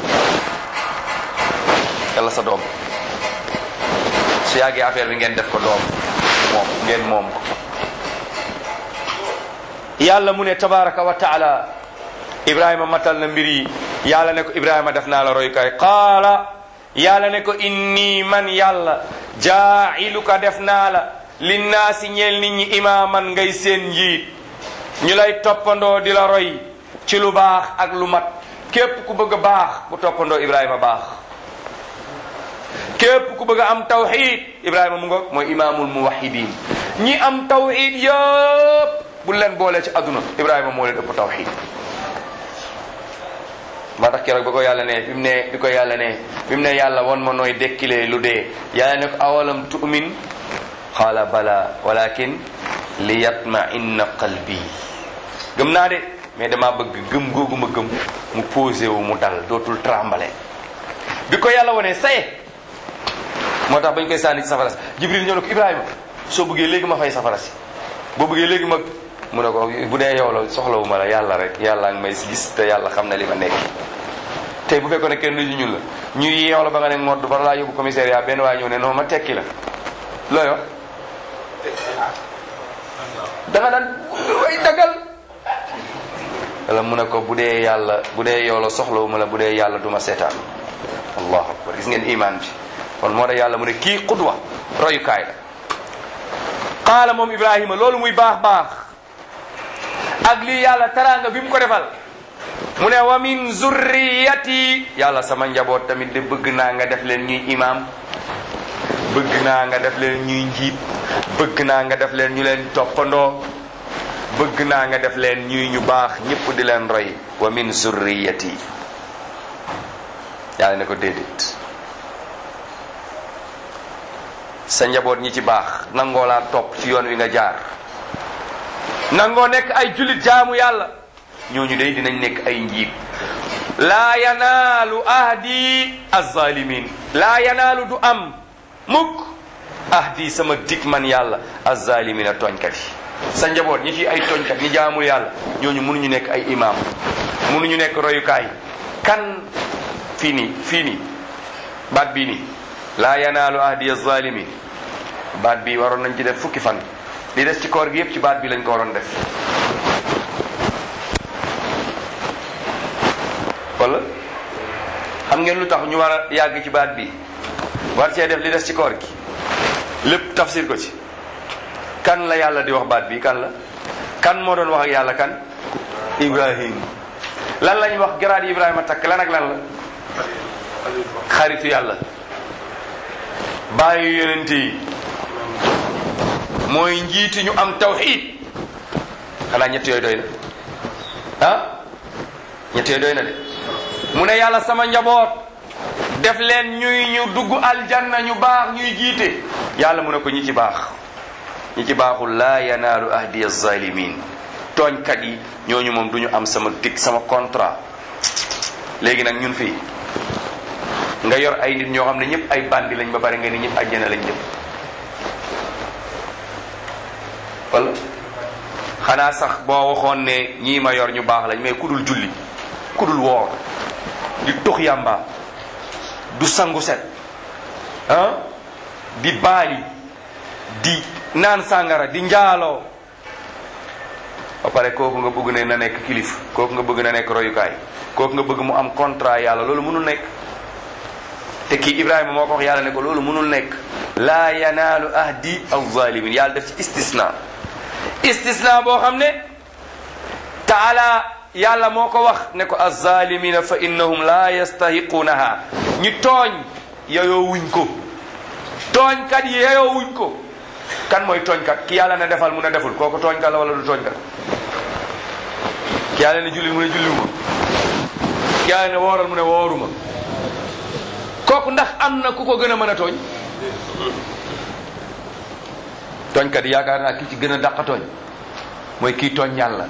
Speaker 1: yàlla sa doom su yàggee affaire bi ngeen def ko doom moom ngeen moom ko yàlla mu ne tabaraka wa taala ibrahima matal na mbir yi yàlla ne ko ibrahima def naa la royukaay qaala yàlla ne ko inni man yàlla jaa'iluka def naa la linnaasi ñeel nit ñi imaaman ngay seen njiit ñu lay toppandoo di la roy ci lu baax ak lu mat képp ku bëgg a baax bu toppandoo Ibrahima baax képp ku bëgg a am tawxid Ibrahima mu ngoog mooy imaamul muwahidin ñi am tawxid yëpp bu leen boole ci àdduna Ibrahima moo leen ëpp tawxid maa tax keroog ba ko yàlla ne bi mu ne bi ko yàlla ne bi mu ne yàlla won ma nooy dekkilee lu dee yàlla ne ko awalam tu'min qaala bala walakin li yatma inna qalbi gëm naa de mais dama bëgg gëm googu ma gëm mu posé wu mu dal dootul trembler bi ko yàlla wone saye moo tax bañ koy sànni ci safara si jibril ñëw ne ko ibrahima soo bëggee léegi ma fay safara si boo bëggee léegi ma mu ne ko bu dee yow la soxlawu ma la yàlla rek yàlla ngi may gis te yàlla xam na li ma nekk tey bu fekkoon ne kenn du ñun la ñuy yeew la ba nga ne ngodd bara laa yóbbu commissariat benn waay ñëw ne non ma tekki la looy wax da nga daan way dagal wala mu ne ko bu dee yàlla bu dee yow la soxlawu ma la bu dee yàlla duma seetaan allahu akbar gis ngeen iman bi kon moo tax yàlla mu ne kii xudwa royukaay la qaala moom ibrahima loolu muy baax baax ak lii yàlla taraanga bi mu ko defal mu ne wa min zurriyati yàlla sama njaboot tamit de bëgg naa nga def leen ñuy imam bëgg naa nga def leen ñuy njiit bëgg naa nga def leen ñu leen toppandoo bëgg naa nga def leen ñuy ñu baax ñëpp di leen roy wa min zurriyati yàlla ne ko déedéet sa njaboot ñi ci baax nangoo laa topp ci yoon wi nga jaar nangoo nekk ay jullit jaamu yàlla ñooñu day dinañ nekk ay njiit laa yanaalu ahdi azzalimin laa yanaalu du am mukk ahdi sama dig man yàlla azzalimina tooñkat yi sa njaboot ñi ci ay tooñkat ñi jaamul yàlla ñooñu mënuñu nekk ay imam mënuñu nekk royukaay kan fii nii fii nii baat bii nii laa yanaalu ahdi azzalimin baat bi waroon nañ ci def fukki fan li des ci koor gi yépp ci baat bi lañ ko waroon def wala xam ngeen lu tax ñu war a yàgg ci baat bi war cee def li des ci koor gi lépp tafsir ko ci kan la yàlla di wax baat bi kan la kan moo doon wax ak yàlla kan ibrahim lan lañ wax garaat yi ibrahima takk lan ak lan la xaritu yàlla bàyyi yonent yi mooy njiiti ñu am tawxid xanaa ñett yooyu doy na ah ñett yooyu doy na de mu ne yàlla sama njaboot def leen ñuy ñu dugg aljanna ñu baax ñuy jiite yàlla mu ne ko ñi ci baax ñi ci baaxul laa yanaalu ahdi zalimin tooñkat yi ñooñu moom du ñu am sama dig sama contrat léegi nag ñun fii nga yor ay nit ñoo xam ne ñëpp ay bandi lañ ba pare nga ni ñëpp àjjana lañ jëm wala xanaa sax boo waxoon ne ñii ma yor ñu baax lañ mais ku dul julli ku dul woor di tux yàmba du sangu set ah di baali di naan sàngara di njaaloo ba pare kooku nga bëgg ne na nekk kilif kooku nga bëgg na nekk royukaay kooku nga bëgg mu am contrat yàlla loolu mënul nekk te kii Ibrahima moo ko wax yàlla ne ko loolu mënul nekk laa yanaalu ahdi az-zalimin yàlla def ci istisna istisna boo xam ne taala yàlla moo ko wax ne ko az-zalimina fa innahum la yastahiqunaha ñi tooñ yeyoo wuñ ko tooñkat yi yeyoo wuñ ko kan mooy tooñkat ki yàlla ne defal mu ne deful kooku tooñkat la wala du tooñkat ki yàlla ne jullil mu ne julliwuma ki yàlla ne wooral mu ne wooruma kooku ndax am na ku ko gën a mën a tooñ tooñkat yi yaakaar naa ki ci gën a dàq tooñ mooy kii tooñ yàlla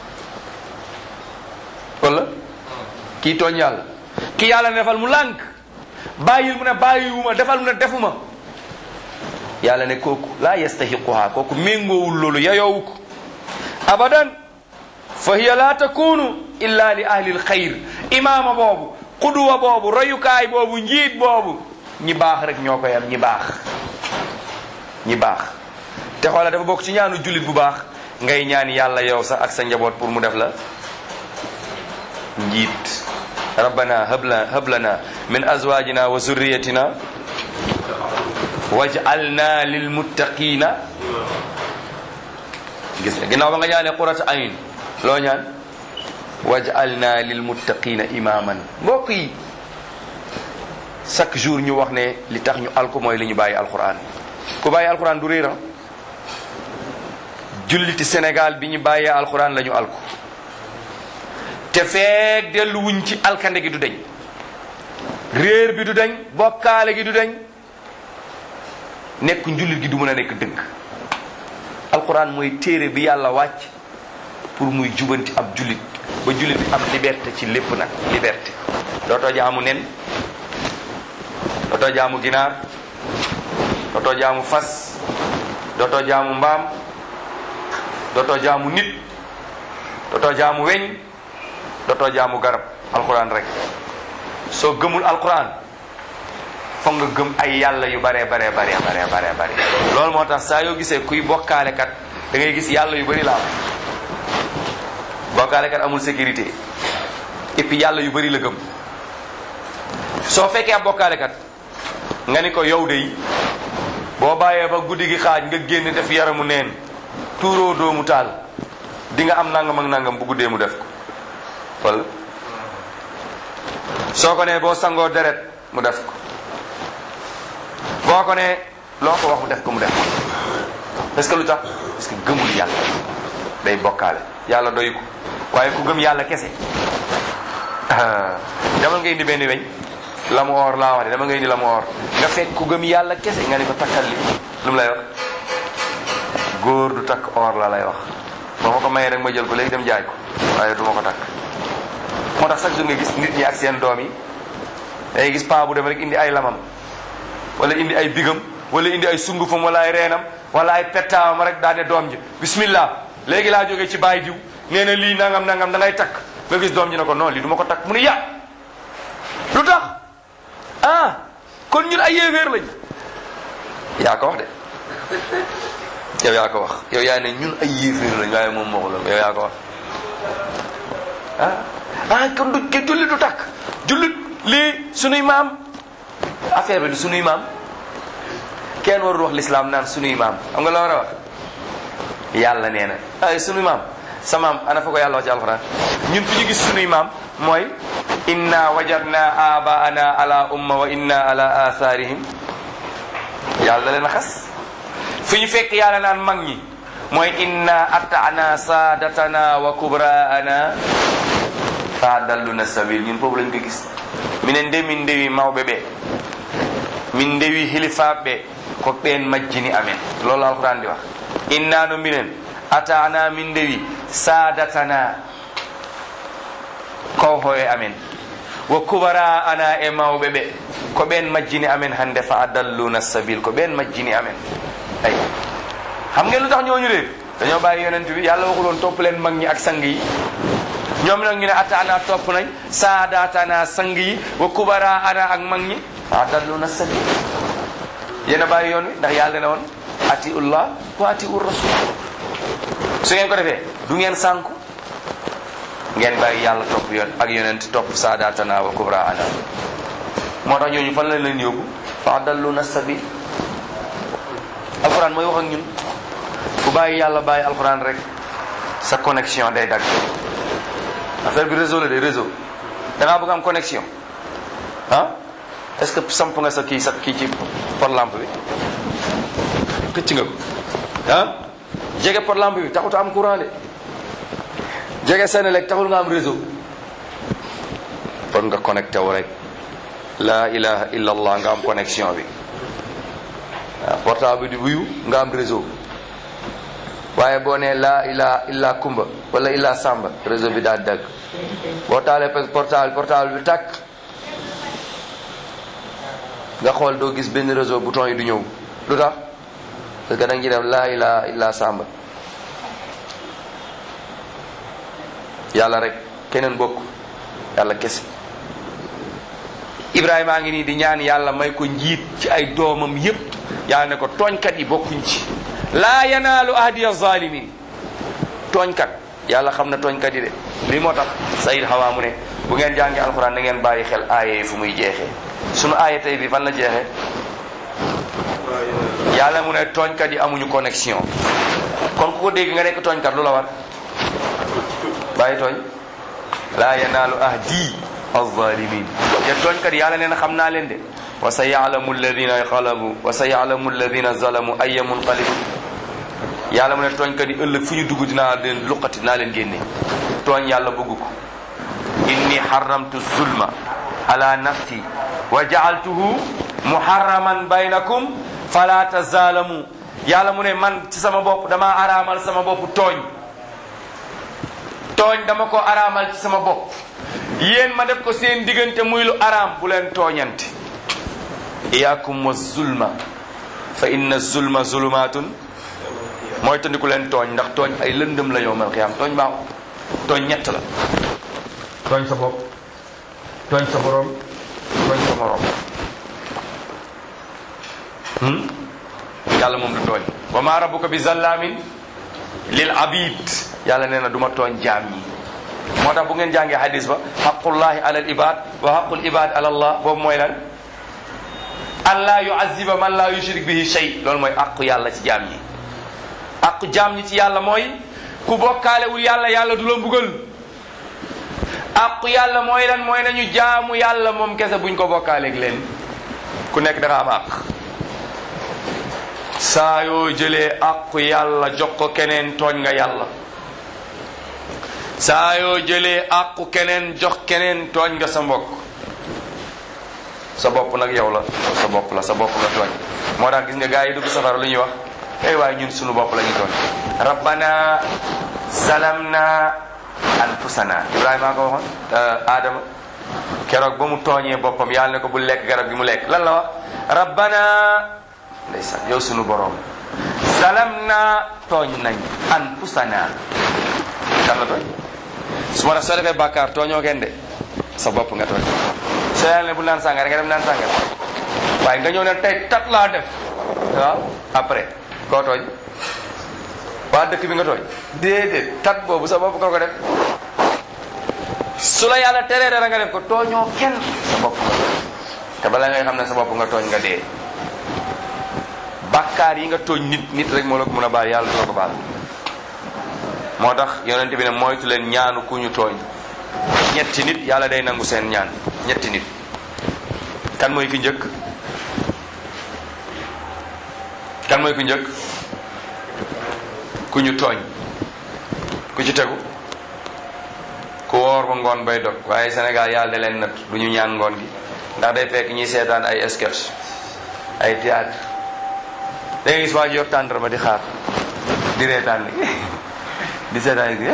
Speaker 1: wala kii tooñ yàlla kii yàlla ne defal mu lànk bàyyil mu ne bàyyiwuma defal mu ne defuma yàlla ne kooku laa yastahiquha kooku méngoowul loolu yayoowu ko abadan fa hiya la takunu illa li ahli lxayr imaama boobu xuduwa boobu royukaay boobu njiit boobu ñi baax rek ñoo koy am ñi baax ñi baax te xoola dafa bokk ci ñaanu jullit bu baax ngay ñaan yàlla yow sax ak sa njaboot pour mu def la njiit rabbana habla hablana min azwajina wa zurriyatina waj'alna lilmuttaqina gis nga ginnaaw ba nga ñaanee qurata ayn loo ñaan waj'alna lil muttaqina imaman mbokk yi chaque jour ñu wax ne li tax ñu alku mooy li ñu bàyyi alquran ku bàyyi alquran du réeram julliti Sénégal bi ñu bàyyee alquran la ñu alku te feek dellu wuñ ci alkande gi du deñ réer bi du deñ bokkaale gi du deñ nekk njullit gi du mën a nekk dëgg alquran mooy téere bi yàlla wàcc pour muy jubanti ab jullit ba jullit bi am liberté ci lépp nag liberté dootoo jaamu nen dootoo jaamu ginaar dootoo jaamu fas dootoo jaamu mbaam dootoo jaamu nit dootoo jaamu weñ dootoo jaamu garab alquran rek soo gëmul alquran foog nga gëm ay yàlla yu bare bare bare bare bare bare loolu moo tax saa yoo gisee kuy bokkaale kat da ngay gis yàlla yu bari la am bokkaale kat amul sécurité et puis yàlla yu bari la gëm soo fekkee ab bokkaale kat nga ni ko yow de boo bàyyee ba guddi gi xaaj nga génn def yaramu neen tuuroo doomu taal di nga am nangam ak nangam bu guddee mu def ko wala soo ko nee boo sangoo deret mu def ko boo ko nee loo ko wax mu def ko mu def ko parce que lu tax parce que gëmul yàlla day bokkaale yàlla doy ko waaye ku gëm yàlla kese demal nga indi benn weñ la mu or laa wax de dama nga indi la mu or nga fekk ku gëm yàlla kese nga ni ko takkal li lu mu lay wax góor du takk or la lay wax boo ma ko mayee rek ma jël ko léegi dem jaay ko waaye du ma ko takk moo tax chaque jour nga gis nit ñi ak seen doom yi day gis paa bu dem rek indi ay lamam wala indi ay bigam wala indi ay sungufam wala ay reenam wala ay pettaawam rek daa ne doom ji bismillah léegi laa jógee ci baay diw nee na lii nangam nangam da ngay takk nga gis doom ji ne ko non lii du ma ko takk mu ni ya lu tax ah kon ñun ay yéeféer lañ yaa ko wax de yow yaa ko wax yow yaa ne ñun ay yéeféer lañ waaye moom moo ko yow yaa ko wax ah ah kon du ke jullit du takk jullit lii sunuy maam affaire bi du sunuy maam kenn warul wax l'islam naan sunuy maam xam nga la war a wax yàlla nee na ay sunuy maam sa maam ana fa ko yàlla wax ci alxuraan ñun fi ñu gis sunuy maam mooy inna wajadna abaana ala umma wa inna ala atharihim yàlla da leen a xas fi ñu fekk yàlla naan mag ñi mooy inna atana sadatana wa kubraana fa dalluna sabil ñun foofu lañ ko gis minen nde min ndewi mawɓe ɓe min ndewi hilifaɓe ko ɓen majjini amen loolu alquran di wax inna no minen atana min ndewi sadatana kowho e amen wo kubara ana e mawɓe ɓe ko ɓen majjini amen hande fa adalluna sabil ko ɓen majjini amen ay xam ngeen lu tax ñooñu réer dañoo bàyyi yonent bi yàlla waxuloon topp leen mag ñi ak sang yi ñoom nag ñu ne ata ana topp nañ saadatana sang yi wa kubara ana ak mag ñi fa adalluna sabil yéen a bàyyi yoon wi ndax yàlla ne woon atiullah wa atiur rasul su ngeen ko defee du ngeen sànku ngeen bàyyi yàlla topp yoon ak yonent topp saadatana wa kubra ana moo tax ñooñu fan lañ leen yóbbu fa adalluna sabil alquran mooy wax ak ñun ku bàyyi yàlla bàyyi alquran rek sa connexion day dagg affaire bi réseau la de réseau da ngaa bëgg am connexion ah est-ce que samp nga sa kii sa kii ci pot lampe bi xëcc nga ko ah jege pot lampe bi taxut am courant de jege Senelec taxul nga am réseau kon nga connecté wu rek la ilaha illa allah nga am connexion bi waaw portable bi di wuyu nga am réseau waaye boo nee la ilaha illa kumba wala illa samba réseau bi daal dagg boo taalee portable portable bi tàkk nga xool doo gis benn réseau bouton yi du ñëw lu tax parce que da nga ci def la ilaha illa samba yàlla rek keneen bokk yàlla kese Ibrahima a ngi nii di ñaan yàlla may ko njiit ci ay doomam yépp yàlla ne ko tooñkat yi bokkuñ ci laa yanaalu ahdiya zalimin tooñkat yàlla xam na tooñkat yi de lii moo tax sayid xawaa mu ne bu ngeen jàngi alxuraan da ngeen bàyyi xel aaya yi fu muy jeexee sunu aaya tey bi fan la jeexee yàlla mu ne tooñkat yi amuñu connexion kon ku ko dégg nga nekk tooñkat lu la war bàyyi tooñ laa yanaalu ahdi alzalimin te tooñkat yàlla nee na xam naa leen de wa sa yaalamu alladina xalabu wa sa yaalamu alladina zalamu ayya munqalibun yàlla mu ne tooñkat yi ëllëg fu ñu dugg dinaa leen luqati dinaa leen génne tooñ yàlla bëgg ko inni xaramtu zulma ala nafsi wa jaaltuhu muharraman baynakum fala tazalamu yàlla mu ne man ci sama bopp dama araamal sama bopp tooñ tooñ dama ko araamal ci sama bopp yéen ma def ko seen diggante muy lu araam bu leen tooñante iyaakum wa zulma fa inna zulma zulumaatun mooy tandiku leen tooñ ndax tooñ ay lëndëm la yowmal xiyaam tooñ baaxu tooñ ñett la tooñ sa bopp tooñ sa borom tooñ sa morom yàlla moom du tooñ wa ma rabbuka bi zallamin lil abid yàlla nee na du ma tooñ jaam ñi moo tax bu ngeen jàngee hadis ba xaqullahi ala al ibad wa xaqul ibad ala allah boobu mooy lan an laa yuaziba man laa yushrik bihi shay loolu mooy aqu yàlla ci jaam ñi aqu jaam ñi ci yàlla mooy ku bokkaalewul yàlla yàlla du la mbugal aqu yàlla mooy lan mooy nañu jaamu yàlla moom kese buñ ko bokkaaleeg leen ku nekk da nga am àq saa yoo jëlee aqu yàlla jox ko keneen tooñ nga yàlla saa yoo jëlee aqu keneen jox keneen tooñ nga sa mbokk sa bopp nag yow la sa bopp la sa bopp la tooñ moo tax gis nga gars yi dugg safara lu ñuy wax ey waaye ñun sunu bopp la ñuy tooñ rabbana zalamna anfusana ibrahima ko waxoon adama keroog ba mu tooñee boppam yàlla ne ko bu lekk garab gi mu lekk lan la wax rabbana ndeysaan yow sunu borom zalamna tooñ nañ anfusana kan la tooñ su ma def soo defee bàkkaar tooñoo kenn de sa bopp nga tooñ soo yàlla ne bu naan sàngara nga dem naan sàngara waaye nga ñëw ne tey tat laa def waaw après koo tooñ waa dëkk bi nga tooñ déedéet tat boobu sa bopp nga ko def su la yàlla teree dara nga def ko tooñoo kenn sa bopp nga tooñ te bala ngay xam ne sa bopp nga tooñ nga dee bàkkaar yi nga tooñ nit nit rek moo la ko mën a baal yàlla du la ko baal moo tax yonente bi ne moytu leen ñaanu ku ñu tooñ ñetti nit yàlla day nangu seen ñaan ñetti nit kan mooy ki njëkk kan mooy ku njëkk ku ñu tooñ ku ci tegu ku woor ba ngoon bay dog waaye Sénégal yàlla da leen nat du ñu ñaan ngoon gi ndax day fekk ñuy seetaan ay sketch ay théâtre da ngay gis waa ji yor tàndarma di xaar di reetaan ni di seetaan gi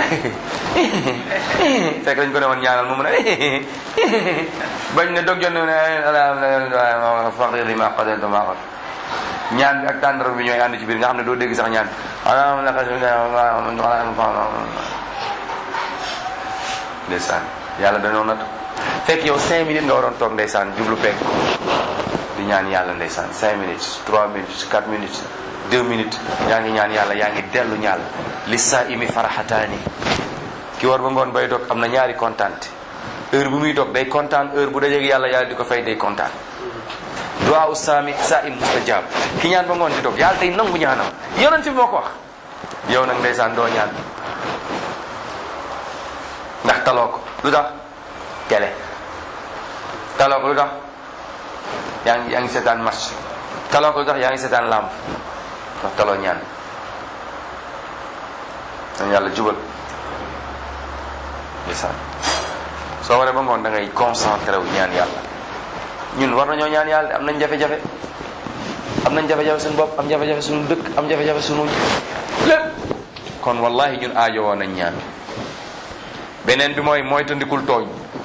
Speaker 1: fekk dañ ko demoon ñaanal mu mun a bañ ne dog jot ne ne faqir li ma qadaytu ma qad ñaan bi ak tàndar bi ñooy ànd ci biir nga xam ne doo dégg sax ñaan ndeysaan yàlla dañoo nat fekk yow cinq minutes nga waroon toog ndeysaan jublu pegg di ñaan yàlla ndeysaan cinq minutes trois minutes quatre minutes deux minutes yaa ngi ñaan yàlla yaa ngi dellu ñaal li saa imi faraxataani ki war ba ngoon bay dog am na ñaari kontaante heure bu muy dog day kontaan heure bu dajeeg yàlla yàlla di ko fay day kontaan duwaa u saami saa im mustajab ki ñaan ba ngoon di dog yàlla tey nangu ñaanam yonent bi moo ko wax yow nag ndeysaan doo ñaan ndax taloo ko lu tax télé taloo ko lu tax yaa ngi yaa ngi seetaan match taloo ko lu tax yaa ngi seetaan lamb ndax taloo ñaan dañ yàlla jubal ndeysaan soo waree ba ngoon da ngay concentré wu ñaan yàlla ñun war nañoo ñaan yàlla am nañ jafe-jafe am nañ jafe-jafe suñu bopp am jafe-jafe suñu dëkk am jafe-jafe suñu lépp kon wallahi ñun aajo woon nañ ñaan beneen bi mooy mooy tandikul tooñ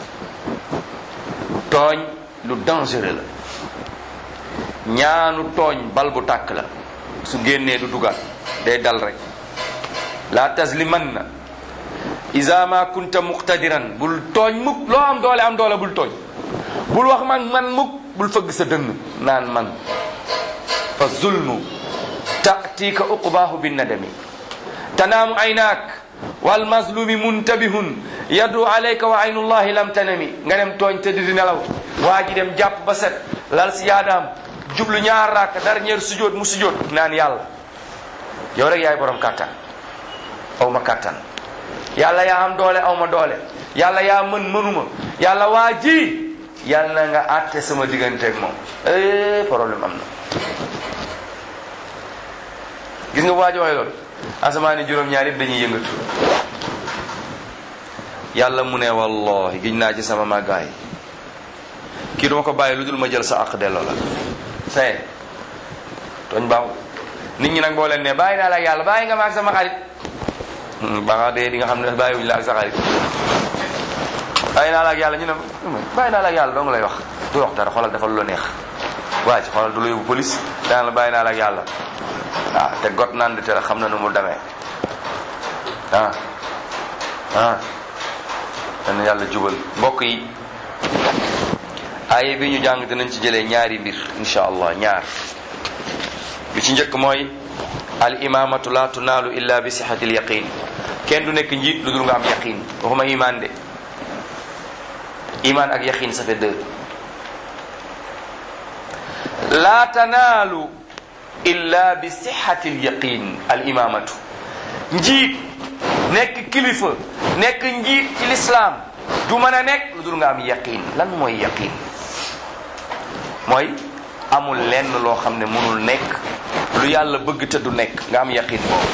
Speaker 1: tooñ lu dangereux la ñaanu tooñ bal bu tàkk la su génnee du dugaat day dal rek la tasliman na isa ma kunta muqtadiran bul tooñ mukk loo am doole am doole bul tooñ bul wax man man mukk bul fëgg sa dënn naan man fa zulmu tatika uqbaahu binnadami tanaamu aynaak wal mazlumi muntabihun yadu alayka wa aynullahi lam tanami nga dem tooñ tëdd di nelaw waa ji dem jàpp ba set lal si yaadaam jublu ñaar raaka dernier sujjóot mu sujjóot naan yàlla yow rek yaay borom kàttan aw ma kàttan yàlla yaa am doole aw ma doole yàlla yaa mën mënuma yàlla waa ji yàlla na nga àtte sama digganteeg moom eh problème am na gis nga waa ji waxee loolu asamaani juróom-ñaar yëpp dañuy yëngatu yàlla mu ne wallahi giñ naa ci sama màggaay kii duma ko bàyyi lu dul ma jël sa àq delloo la saye tooñ baaxul nit ñi nag boo leen ne bàyyi naa la ak yàlla bàyyi nga ma ak sama xarit ba nga dee di nga xam ne bàyyiwuñu la ak sa xarit bàyyi naa la ak yàlla ñu ne bàyyi naa la ak yàlla doo nga lay wax du wax dara xoolal defal lu neex waa ci xoolal du la yóbbu police daan la bàyyi naa la ak yàlla waaw te got naan di tere xam na nu mu demee ah ah dana yàlla jubal mbokk yi aaye bi ñu jàng dinañ ci jëlee ñaari mbir insha allah ñaar bi ci njëkk mooy al imamatu la tunaalu illa bi sihati al yaqin kenn du nekk njiit lu dul nga am yaqin waxuma iman de iman ak yaqin ça fait deux la tanaalu illa bi sihati al yaqin al imamatu njiit nekk kilifa nekk njiit ci lislaam du mën a nekk lu dul nga am yaqin lan mooy yaqin mooy amul lenn loo xam ne mënul nekk lu yàlla bëgg te du nekk nga am yaqin boobu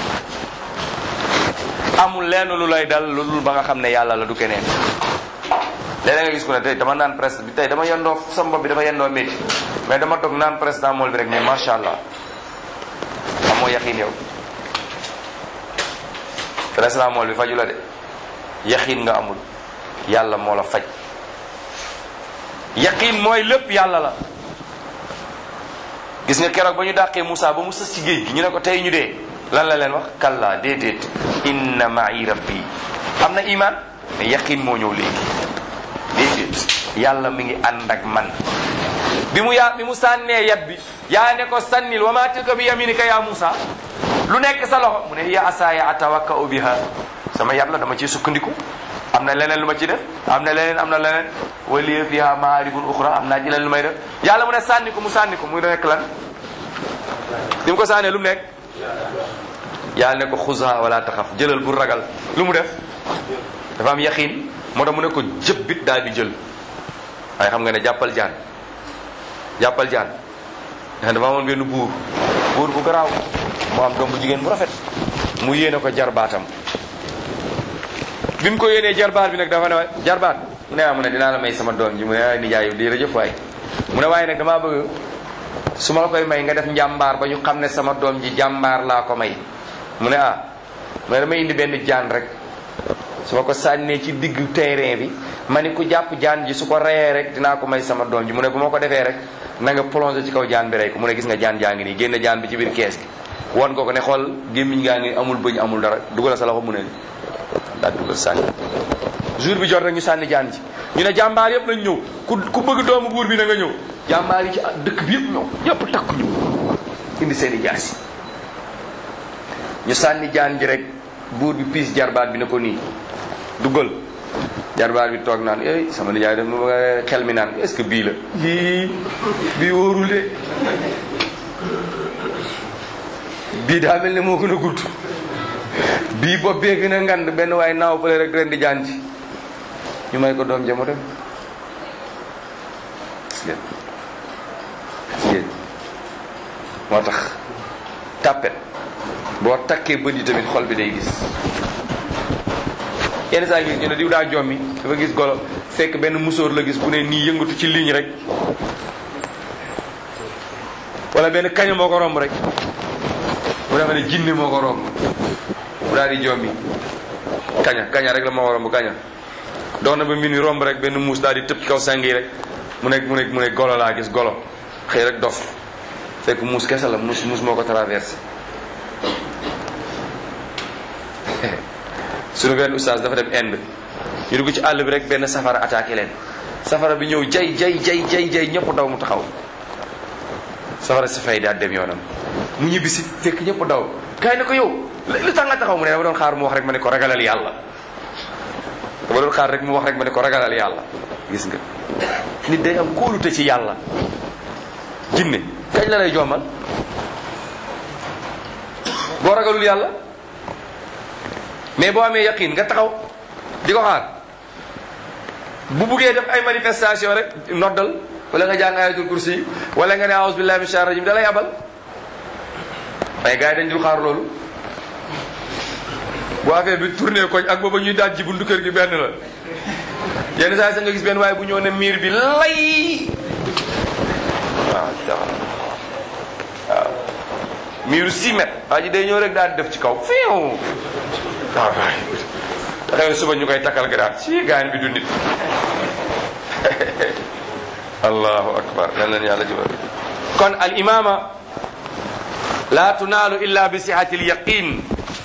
Speaker 1: amul lenn lu lay dal lu dul ba nga xam ne yàlla la du keneen léeg-léeg nga gis ko ne tey dama naan presse bi tey dama yendoo sama bopp bi dafa yendoo métti mais dama toog naan presse dans mool bi rek mais macha allah amoo yaqin yow presse mool bi faju la de yaqin nga amul yàlla moo la faj yaqin mooy lépp yàlla la gis nga keroog ba ñu dàqee Moussa ba mu sës ci géej gi ñu ne ko tey ñu dee lan la leen wax kalla déedéet inna ma'i rabbi am na iman mais yaqin moo ñëw léegi déedéet yàlla mi ngi ànd ak man bi mu yaa bi mu sànnee yat bi yaa ne ko sànnil wa ma tilka bi yaminika ya Moussa lu nekk sa loxo mu ne hiya asaaya atawakka'u biha sama yat la dama ciy sukkandiku am na leneen lu ma ci def am na leneen am na leneen waliya fiha maaribun uxra am naa ci leneen lu may def yàlla mu ne sànni ko mu sànni ko mu nekk lan ni mu ko sànnee lu mu nekk yàlla ne ko xusa wala taxaf jëlal bu ragal lu mu def dafa am yaqin moo tax mu ne ko jëbbit daal di jël waaye xam nga ne jàppal jaan jàppal jaan ndax dafa amoon benn buur buur bu garaaw mu am doom bu jigéen bu rafet mu yéene ko jarbaatam bi mu ko yéenee jarbaat bi nag dafa ne waay jarbaat mu ne ah mu ne dinaa la may sama doom ji mu ne ay nijaay di jërëjëf waay mu ne waaye nag damaa bëgg su ma la koy may nga def njàmbaar ba ñu xam ne sama doom ji jàmbaar laa ko may mu ne ah mu ne damay indi benn jaan rek su ma ko sànnee ci diggu terrain bi ma ni ku jàpp jaan ji su ko reyee rek dinaa ko may sama doom ji mu ne bu ma ko defee rek na nga plongé ci kaw jaan bi rey ko mu ne gis nga jaan jaa ngi nii génn jaan bi ci biir kees gi won ko ko ne xool gémmiñ gaa ngi amul bëñ amul dara dugal sa loxo mu ne daal dugal sànni jour bi jot rek ñu sànni jaan ji ñu ne jàmbaar yëpp nañ ñëw ku ku bëgg doomu buur bi na nga ñëw jàmbaar yi ci dëkk bi yëpp ñëw yëpp takku ñu indi seen i jaasi ñu sànni jaan ji rek buur bi piis jarbaat bi ne ko nii duggal jarbaat bi toog naan ey sama nijaay def ma xel mi naan est-ce que bii la bii bii wóorul de bii daa mel ne moo gën a gudd bii bopp bee gën a ngand benn waaye naaw fële rek ren di jaan ji ñu may ko doom ja mu dem gis ngeen gis ngeen moo tax tàppet boo takkee bët yi tamit xol bi day gis yenn saa gis ñu ne diw daa jommi dafa gis golo fekk benn musóor la gis bu ne nii yëngatu ci ligne rek wala benn kaña moo ko romb rek bu dafa ne jinne moo ko romb bu daal di jommi kaña kaña rek la moo ko romb kaña dox na ba mbir mi romb rek benn muus daal di tëb ci kaw sang yi rek mu nekk mu nekk mu nekk golo laa gis golo xëy rek dof fekk muus kese la muus muus moo ko traversé suñu benn oustaz dafa dem Inde ñu dugg ci àll bi rek benn safara attaqué leen safara bi ñëw jay jay jay jay jay ñëpp daw mu taxaw safara si fay daal dem yoonam mu ñibbi si fekk ñëpp daw kaay ne ko yow lu tax nga taxaw mu ne dama doon xaar mu wax rek ma ne ko ragalal yàlla dama doon xaar rek mu wax rek ma ne ko ragalal yàlla gis nga nit day am kóolute ci yàlla jinne kañ la lay jommal boo ragalul yàlla mais boo amee yaqin nga taxaw di ko xaar bu buggee def ay manifestation rek noddal wala nga jàng ayatul kursi wala nga ne aouzu billahi min shaitan rajim da lay abal mais gars yi dañ dul xaar loolu bu affaire bi tourné koñ ak booba ñuy daaj ji buntu kër gi benn la yenn saa yi sax nga gis benn waaye bu ñëw ne miir bi lay waaw taxaw waaw miiru 6 mètres waa ji day ñëw rek daal di def ci kaw fiiw waaw waay taxawee suba ñu koy takkal garaat ci gaan bi du nit allahu akbar yal nañu yàlla jubal kon al imama la tunaalu illa bi sihati al yaqin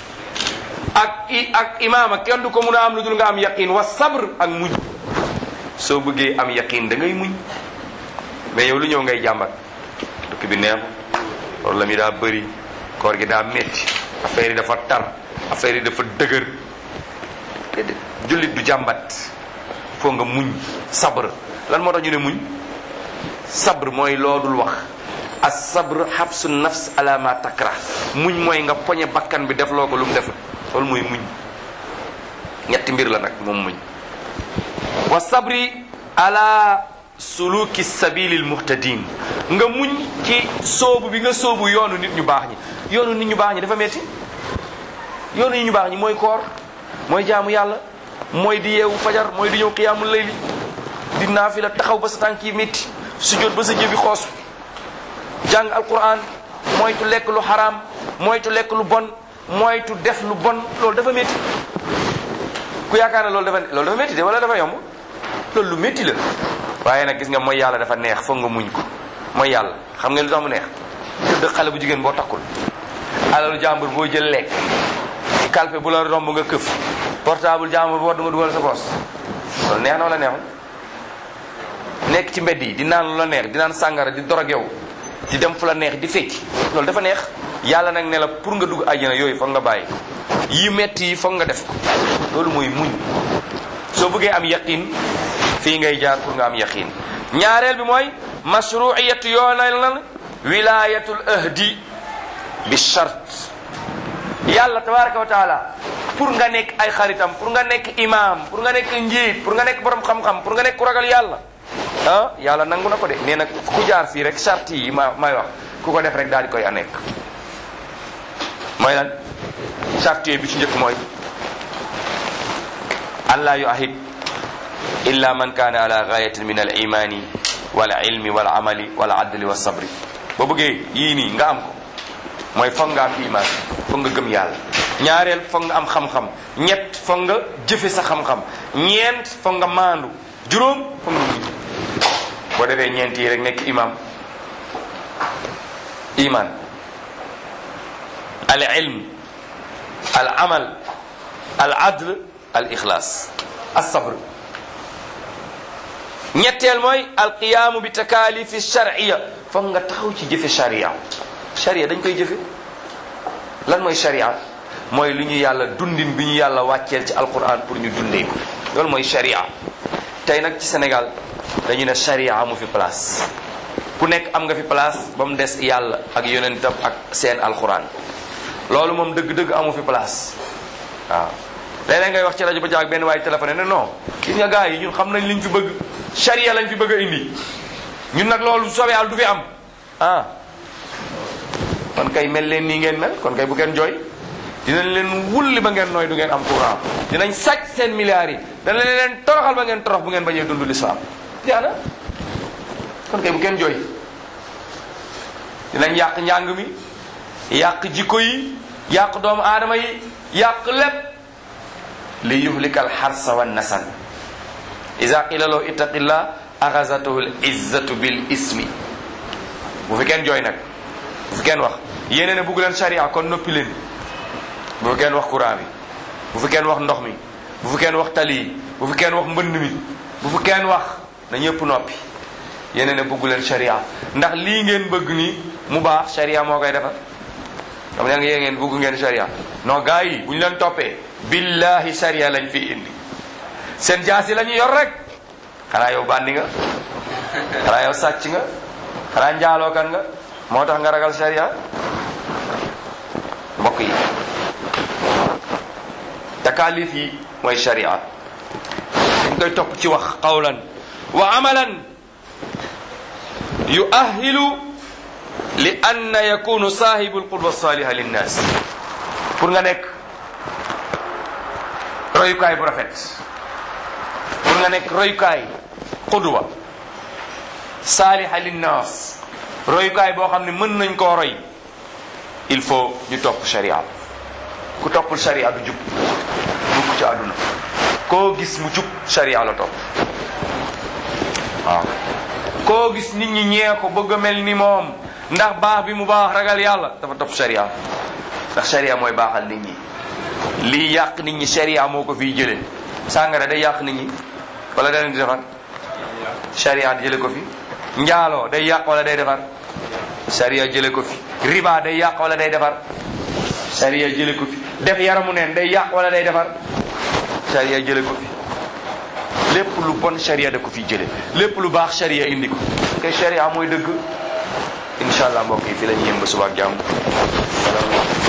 Speaker 1: ak i ak imama kenn du ko mun a am lu dul nga am yaqin wa sabr ak muñ soo bëggee am yaqin da ngay muñ mais yow lu ñëw ngay jàmbat dëkk bi neexu problème yi daa bëri koor gi daa metti affaire yi dafa tar affaire yi dafa dëgër déedéet jullit du jàmbat foo nga muñ sabr lan moo tax ñu ne muñ sabr mooy loodul wax as sabr xabsu nafs ala ma takra muñ mooy nga poñe bakkan bi def loo ko lu mu def loolu mooy muñ ñetti mbir la nag moom muñ wa sabri ala suluki sabilil muhtadin nga muñ ci soobu bi nga soobu yoonu nit ñu baax ñi yoonu nit ñu baax ñi dafa metti yoonu nit ñu baax ñi mooy koor mooy jaamu yàlla mooy di yeewu fajar mooy di ñëw xiyaamul layli di naafila taxaw ba sa tànk yi métti sujjóot ba sa jëbi xoos jàng alquran moytu lekk lu xaraam moytu lekk lu bon moytu def lu bon loolu dafa métti ku yaakaar ne loolu dafa loolu dafa métti de wala dafa yomb loolu lu métti la waaye nag gis nga mooy yàlla dafa neex foog nga muñ ko mooy yàlla xam nga lu tax mu neex tëdd xale bu jigéen boo takkul alalu jàmbur boo jël lekk ci kalpe bu la romb nga këf portable jàmbur bu war nga dugal sa poos loolu neex na wala neexul nekk ci mbedd yi di naan lu la neex di naan sàngara di dorogew di dem fu la neex di fecc loolu dafa neex yàlla nag ne la pour nga dugg àjjana yooyu foog nga bàyyi yi metti yi foog nga def ko loolu mooy muñ soo bëggee am yaqin fii ngay jaar pour nga am yaqin ñaareel bi mooy mashruiyatu yoonal na wilayatul ahdi bi chart yàlla tabaraka wa taala pour nga nekk ay xaritam pour nga nekk imam pour nga nekk njiit pour nga nekk borom xam-xam pour nga nekk ku ragal yàlla ah yàlla nangu na ko de nee na ku jaar fii rek charte yi ma may wax ku ko def rek daal di koy a nekk mooy lan charte yooyu bi ci njëkk mooy allah yu ahid illa man kaana ala gayatin min al imani wal ilmi wal amali wal adli wa sabri boo bëggee yii nii nga am ko mooy foog nga am iman foog nga gëm yàlla ñaareel foog nga am xam-xam ñett foog nga jëfe sa xam-xam ñeent foog nga maandu juróom foog nga muñ boo defee ñeent yi rek nekk imam iman al ilm al amal al adl al ixlaas as sabr ñetteel mooy al qiyaamu bi takaalifi sharciya foog nga taxaw ci jëfe sharia sharia dañ koy jëfe lan mooy sharia mooy lu ñu yàlla dundin bi ñu yàlla wàcceel ci alquran pour ñu dundee ko loolu mooy sharia tey nag ci Sénégal dañu ne sharia amu fi place ku nekk am nga fi place ba mu des yàlla ak yonentam ak seen alquran loolu moom dëgg-dëgg amu fi place waaw léeg-léeg ngay wax ci rajo ba jaag benn waaye téléphone ne non gis nga gars yi ñun xam nañ liñ fi bëgg sharia lañ fi bëgg a indi ñun nag loolu soobee yàlla du fi am ah kon kay mel leen nii ngeen mel kon kay bu ngeen jooy dinañ leen wulli ba ngeen nooy du ngeen am courant dinañ sàcc seen milliards yi danañ leen toroxal ba ngeen torox bu ngeen bañee dund l'islam jaana kon kay bu ngeen jooy dinañ yàq njàng mi yàq jikko yi yàq doomu aadama yi yàq lépp li yuhlika al xarsa wa nasal ida qila lahu ittaqillah axasatuhu l izzatu bil ismi bu fi kenn jooy nag bu fi kenn wax yéene ne bugg leen charia kon noppi leen bu fi kenn wax courant bi bu fi kenn wax ndox mi bu fi kenn wax tali yi bu fi kenn wax mbënd mi bu fi kenn wax na ñëpp noppi yéene ne bugg leen charia ndax lii ngeen bëgg nii mu baax charia moo koy defar xam nga yéen ngeen bugg ngeen charia non gars yi bu ñu leen toppee billahi charia lañ fi indi seen jaasi la ñu yor rek xanaa yow bandi nga xanaa yow sàcc nga xanaa njaalookan nga moo tax nga ragal sharia mbokk yi takaalif yi mooy sharia dañ koy topp ci wax qawlan wa amalan yuahilu li anna yakunu saahibu alqudwa saliha linnas pour nga nekk royukaay bu rafet pour nga nekk royukaay qudwa saaliha linnas royukaay boo xam ne mën nañ koo roy il faut ñu topp sharia ku toppul sharia du jub mukk ci àdduna koo gis mu jub sharia la topp waaw koo gis nit ñi ñee ko bëgg a mel ni moom ndax baax bi mu baax ragal yàlla dafa topp sharia ndax sharia mooy baaxal nit ñi lii yàq nit ñi sharia moo ko fiy jëlee sàngara day yàq nit ñi wala da leen di defar sharia jële ko fi njaaloo day yàq wala day defar sharia jële ko fi riba day yàq wala day defar sharia jële ko fi def yaramu neen day yàq wala day defar sharia jële ko fi lépp lu bon sharia da ko fi jële lépp lu baax sharia indi ko te sharia mooy dëgg incha allah mbokk yi fi la ñu yëm ba suba ak jàmm